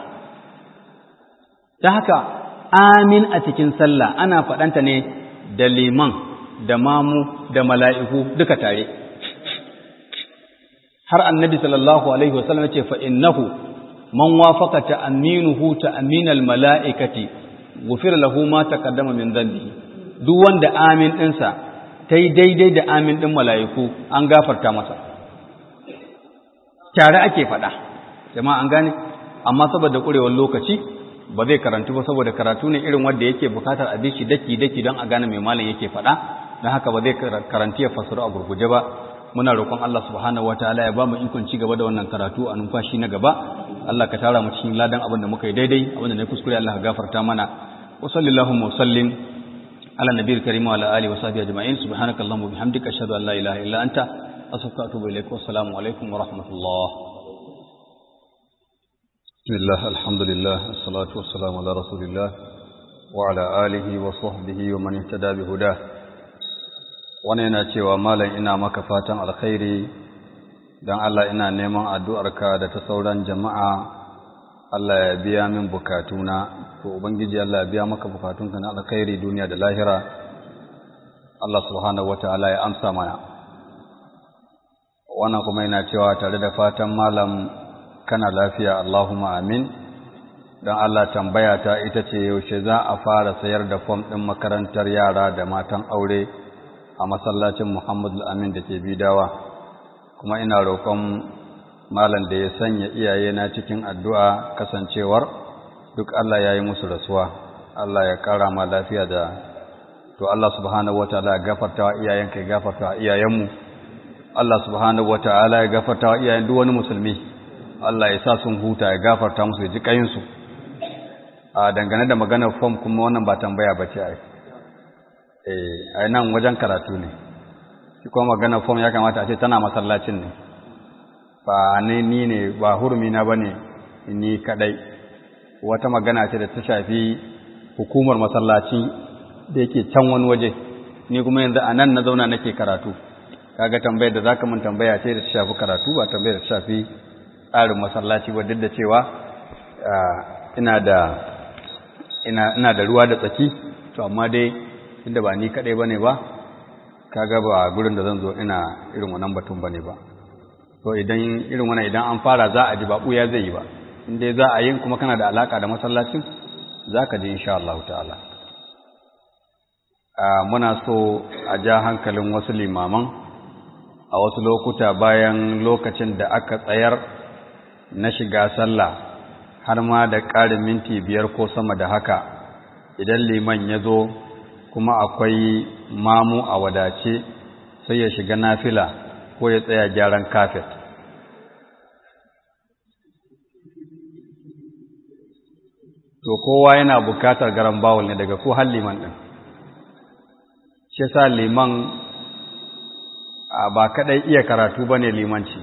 ta haka amin a cikin sallah ana faɗanta ne da liman da mamu da mala'iku duka tare har annabi sallallahu alaihi wasallam ya ce fa innahu man wafaka ta'minuhu ta'minal mala'ikati ghufira lahu ma taqaddama min dhanbihi duk wanda amin ɗinsa ta yi daidai da amin ɗin mala'iku an gafarta masa tare ake faɗa jama'a an gane amma saboda ƙurewar lokaci ba zai karantu ba saboda karatu ne irin wanda yake bukatar a shi daki daki don a gane mai malam yake faɗa don haka ba zai karanti ya fasaru a gurguje ba muna roƙon Allah subhanahu wataala ya ba mu ikon ci gaba da wannan karatu a numfashi na gaba Allah ka tara mu cikin ladan abin da muka yi daidai abin da na kuskure Allah ka gafarta mana wa sallallahu wa sallim ala nabiyil karim wa ala alihi wa sahbihi ajma'in subhanakallahumma wa bihamdika ashhadu an la ilaha illa anta astaghfiruka wa atubu ilaik wa assalamu alaikum wa rahmatullah bismillah alhamdulillah assalatu wassalamu ala rasulillah wa ala alihi wa sahbihi wa man ihtada bi hudah wannan yana cewa malam ina maka fatan alkhairi dan Allah ina neman addu'arka da ta sauran jama'a Allah ya biya min bukatuna to ubangiji Allah ya biya maka bukatunka na alkhairi duniya da lahira Allah subhanahu wataala ya amsa mana wannan kuma yana cewa tare da fatan malam kana lafiya Allahumma amin dan Allah tambaya ta ita ce yaushe za a fara sayar da fom ɗin makarantar yara da matan aure a masallacin Muhammadu Amin da ke bidawa kuma ina roƙon malam da ya sanya iyayena cikin addu'a kasancewar duk Allah ya yi musu rasuwa Allah ya ƙara ma lafiya da to Allah subhanahu wataala ya gafarta wa iyayenka ya gafarta wa iyayenmu Allah subhanahu wataala ya gafarta wa iyayen duk wani musulmi Allah ya sa sun huta ya gafarta musu ya ji kayinsu a dangane da maganar fom kuma wannan ba tambaya ba ce a nan wajen karatu ne shi kuma maganar fom ya kamata a ce tana masallacin ne ba ne ni ne ba hurumina ba ne ni kadai wata magana ce da ta shafi hukumar masallaci da yake can wani waje ni kuma yanzu a nan na zauna nake karatu kaga tambayar da zaka mun tambaya ce da ta shafi karatu ba tambayar da ta shafi tsarin masallaci ba duk da cewa ina da ina ina da ruwa da tsaki to amma dai tunda ba ni kadai bane ba kaga ba gurin da zan zo ina irin wannan batun bane ba to idan irin wannan idan an fara za a ji ba buya zai yi ba in dai za a yi kuma kana da alaka da masallacin zaka ji insha Allah ta'ala muna so a ja hankalin wasu limaman a wasu lokuta bayan lokacin da aka tsayar na shiga sallah har ma da ƙarin minti biyar ko sama da haka idan liman ya zo kuma akwai mamu a wadace sai ya shiga nafila ko ya tsaya gyaran kafet to kowa yana bukatar garan bawul ne daga ko har liman ɗin shi sa liman ba kaɗai iya karatu ba ne limanci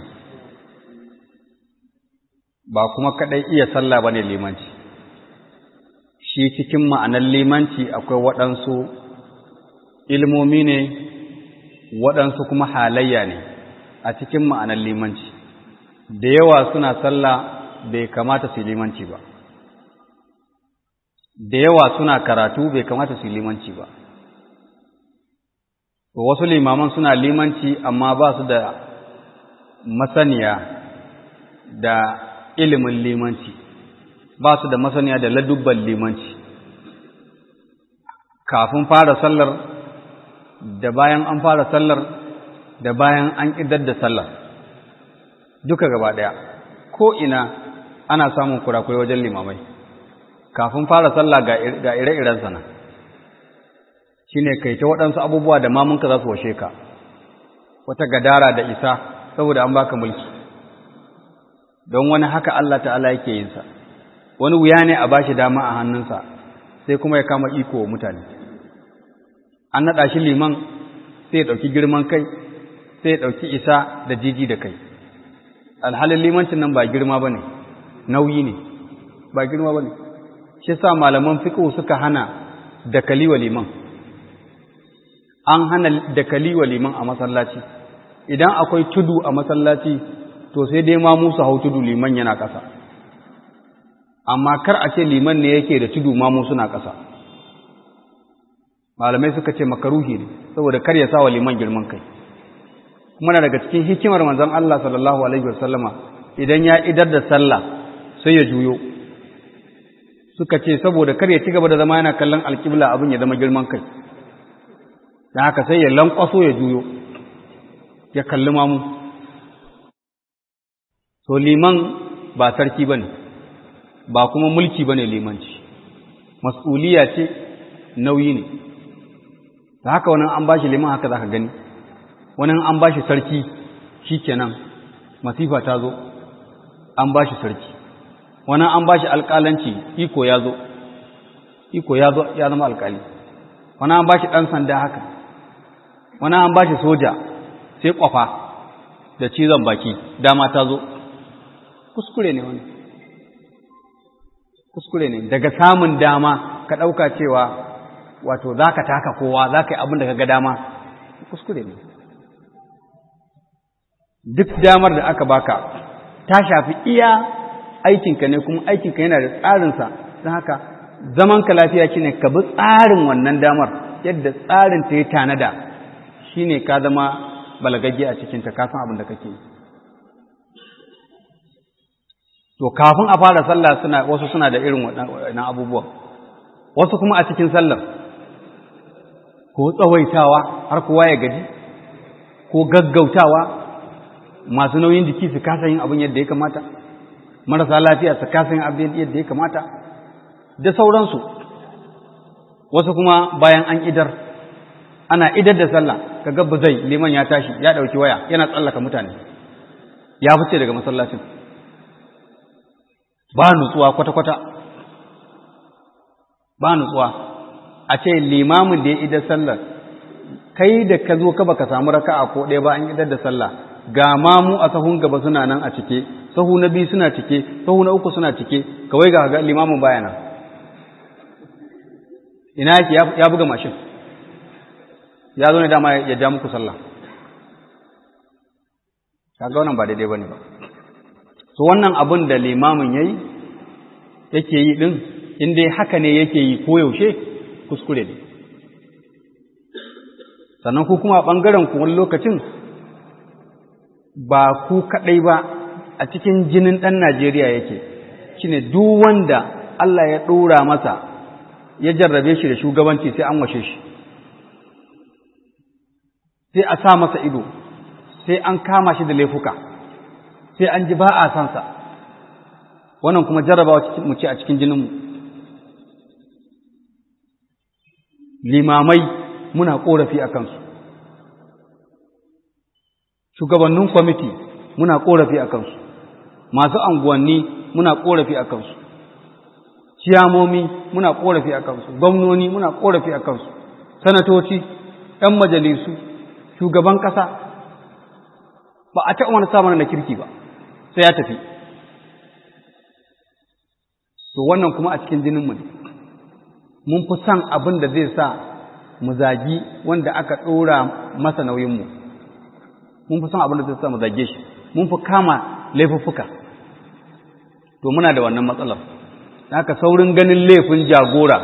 ba kuma kaɗai iya sallah ba ne limanci shi cikin ma'anar limanci akwai waɗansu ilmomi ne waɗansu kuma halayya ne a cikin ma'anar limanci da yawa suna sallah bai kamata su limanci ba da yawa suna karatu bai kamata su limanci ba wasu limaman suna limanci amma ba su da masaniya da ilimin limanci ba su da masaniya da ladubban limanci kafin fara sallar da bayan an fara sallar da bayan an idar da sallar duka gaba ɗaya ko ina ana samun kurakurai wajen limamai kafin fara sallah ga ire-iren sana shi ne kai ta waɗansu abubuwa da mamunka za su washe ka wata gadara da isa saboda an baka mulki don wani haka Allah ta'ala yake yinsa wani wuya ne a bashi dama a hannunsa sai kuma ya kama iko wa mutane an naɗa shi liman sai ya ɗauki girman kai sai ya ɗauki isa da jiji da kai alhalin limancin nan ba girma ba ne nauyi ne ba girma ba ne shi sa malaman fiƙo suka hana dakali wa liman an hana dakali wa liman a masallaci idan akwai tudu a masallaci to sai dai ma musu hau tudu liman yana ƙasa amma kar a ce liman ne yake da tudu ma musu na ƙasa malamai suka ce makaruhi ne saboda kar ya sa wa liman girman kai kuma na daga cikin hikimar manzon Allah sallallahu alaihi wasallama idan ya idar da sallah sai ya juyo suka ce saboda kar ya ci gaba da zama yana kallon alƙibla abin ya zama girman kai da haka sai ya lankwaso ya juyo ya kalli mamu to liman ba sarki ba ne ba kuma mulki ba ne limanci mas'uliya ce nauyi ne da haka wani an ba shi liman haka za ka gani wani an ba shi sarki shi kenan masifa ta zo an ba shi sarki wani an ba shi alƙalanci iko ya zo iko ya zo ya zama alƙali wani an ba shi ɗan sanda haka wani an ba shi soja sai ƙwafa da cizon baki dama ta zo kuskure ne wani kuskure ne daga samun dama ka ɗauka cewa wato za ka taka kowa za ka yi abin da ka ga dama kuskure ne duk damar da aka baka ta shafi iya aikinka ne kuma aikinka yana da tsarinsa don haka zamanka lafiya shi ne ka bi tsarin wannan damar yadda tsarin ta yi tanada shi ne ka zama balagagge a cikinta ka san abin da kake yi to kafin a fara sallah suna wasu suna da irin waɗannan abubuwa wasu kuma a cikin sallar ko tsawaitawa har kowa ya gaji ko gaggautawa masu nauyin jiki su kasa yin abin yadda ya kamata marasa lafiya su kasa yin abin yadda ya kamata da sauransu wasu kuma bayan an idar ana idar da sallah ka gabba zai liman ya tashi ya ɗauki waya yana tsallaka mutane ya fice daga masallacin ba nutsuwa kwata-kwata ba nutsuwa a ce limamin da ya idar sallar kai da ka zo ka baka samu raka'a ko ɗaya ba an idar da sallah ga mamu a sahun gaba suna nan a cike sahu na biyu suna cike sahu na uku suna cike kawai ga ga limamin baya nan ina yake ya buga mashin ya zo ne dama ya ja muku sallah kaga wannan ba daidai bane ba so wannan abin da limamin yayi yake yi din in dai haka ne yake yi ko yaushe kuskure ne sannan ku kuma a ɓangaren ku wani lokacin ba ku kaɗai ba a cikin jinin ɗan Najeriya yake shine duk wanda Allah ya ɗora masa ya jarrabe shi da shugabanci sai an washe shi sai a sa masa ido sai an kama shi da laifuka sai an ji ba a sansa wannan kuma jarrabawa mu ce a cikin jininmu limamai muna ƙorafi a kansu shugabannin kwamiti muna ƙorafi a kansu masu anguwanni muna ƙorafi a kansu ciyamomi muna ƙorafi a kansu gwamnoni muna ƙorafi a kansu sanatoci ‘yan majalisu shugaban ƙasa ba a taɓa wani samun na kirki ba sai ya tafi to wannan kuma a cikin jininmu ne mun fi son abin da zai sa mu zagi wanda aka ɗora masa nauyinmu mun fi son abin da zai sa mu zage shi mun fi kama laifuffuka to muna da wannan matsalar haka saurin ganin laifin jagora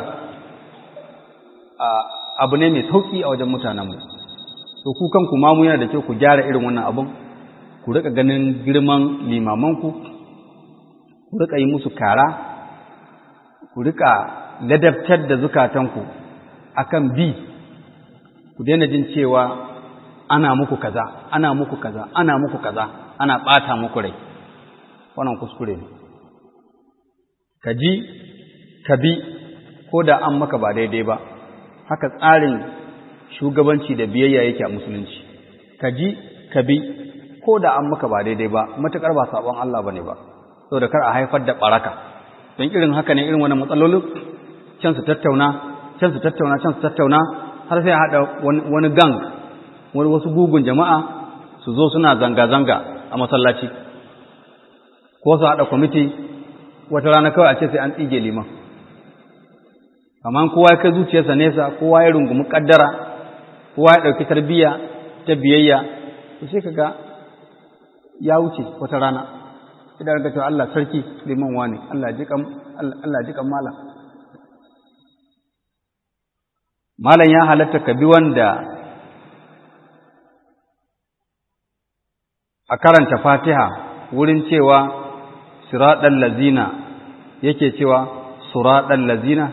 abu ne mai sauƙi a wajen mutanenmu to ku kanku ma mu yana da kyau ku gyara irin wannan abin ku rika ganin girman limamanku ku rika yi musu kara ku rika ladabtar da zukatanku akan bi ku daina jin cewa ana muku kaza ana muku kaza ana muku kaza ana ɓata muku rai wannan kuskure ne ka ji ka bi ko da an maka ba daidai ba haka tsarin shugabanci da biyayya yake a musulunci ka ji ka bi ko da an maka ba daidai ba matuƙar ba sabon Allah bane ba saboda kar a haifar da baraka don irin haka ne irin wannan matsalolin can su tattauna can su tattauna can su tattauna har sai haɗa wani gang wani wasu gugun jama'a su zo suna zanga-zanga a masallaci ko su haɗa kwamiti wata rana kawai a ce sai an tsige liman amma kowa ya kai zuciyarsa nesa kowa ya rungumi ƙaddara kowa ya ɗauki tarbiyya ta biyayya to sai kaga ya wuce wata rana idan ga cewa Allah sarki liman wani Allah ji kan Allah ji kan malam malam ya halatta ka bi wanda a karanta fatiha wurin cewa siraɗan lazina yake cewa suraɗan lazina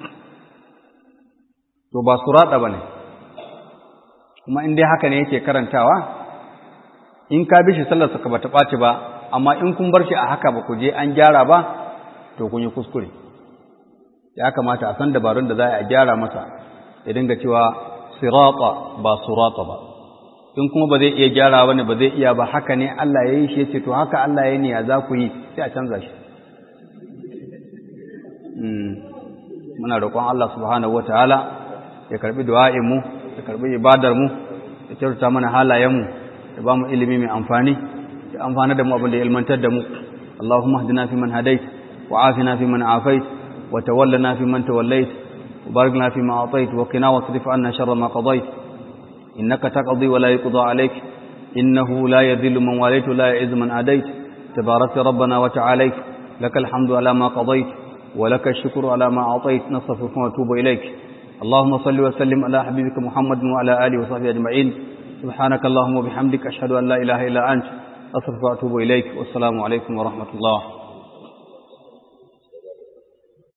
to ba suraɗa ba ne kuma in dai haka ne yake karantawa in ka bi shi sallarsa ka bata ɓaci ba amma in kun bar shi a haka ba ku je an gyara ba to kun yi kuskure ya kamata a san dabarun da za a gyara masa ya dinga cewa sirata ba surata ba in kuma ba zai iya gyara ba ne ba zai iya ba haka ne Allah ya yi shi ya ce to haka Allah ya ne ya za ku yi sai a canza shi muna roƙon Allah subhanahu wa ta'ala ya karbi du'a'in mu ya karbi ibadar mu ya kyautata mana halayen mu ya ba mu ilimi mai amfani ya amfana da mu abin da ya ilmantar da mu Allahumma hdina fi man hadait wa afina fi man afait wa tawallana fi man tawallait wa barik lana fi ma atait wa qina wasrif anna sharra ma qadait innaka taqdi wa la yuqda alayk innahu la yadhillu man walaytu la yu'izzu man adait tabarakta rabbana wa ta'alayk lakal hamdu ala ma qadait ولك الشكر على ما أعطيت نصفك ونتوب إليك اللهم صل وسلم على حبيبك محمد وعلى آله وصحبه أجمعين سبحانك اللهم وبحمدك أشهد أن لا إله إلا أنت أصرف وأتوب إليك والسلام عليكم ورحمة الله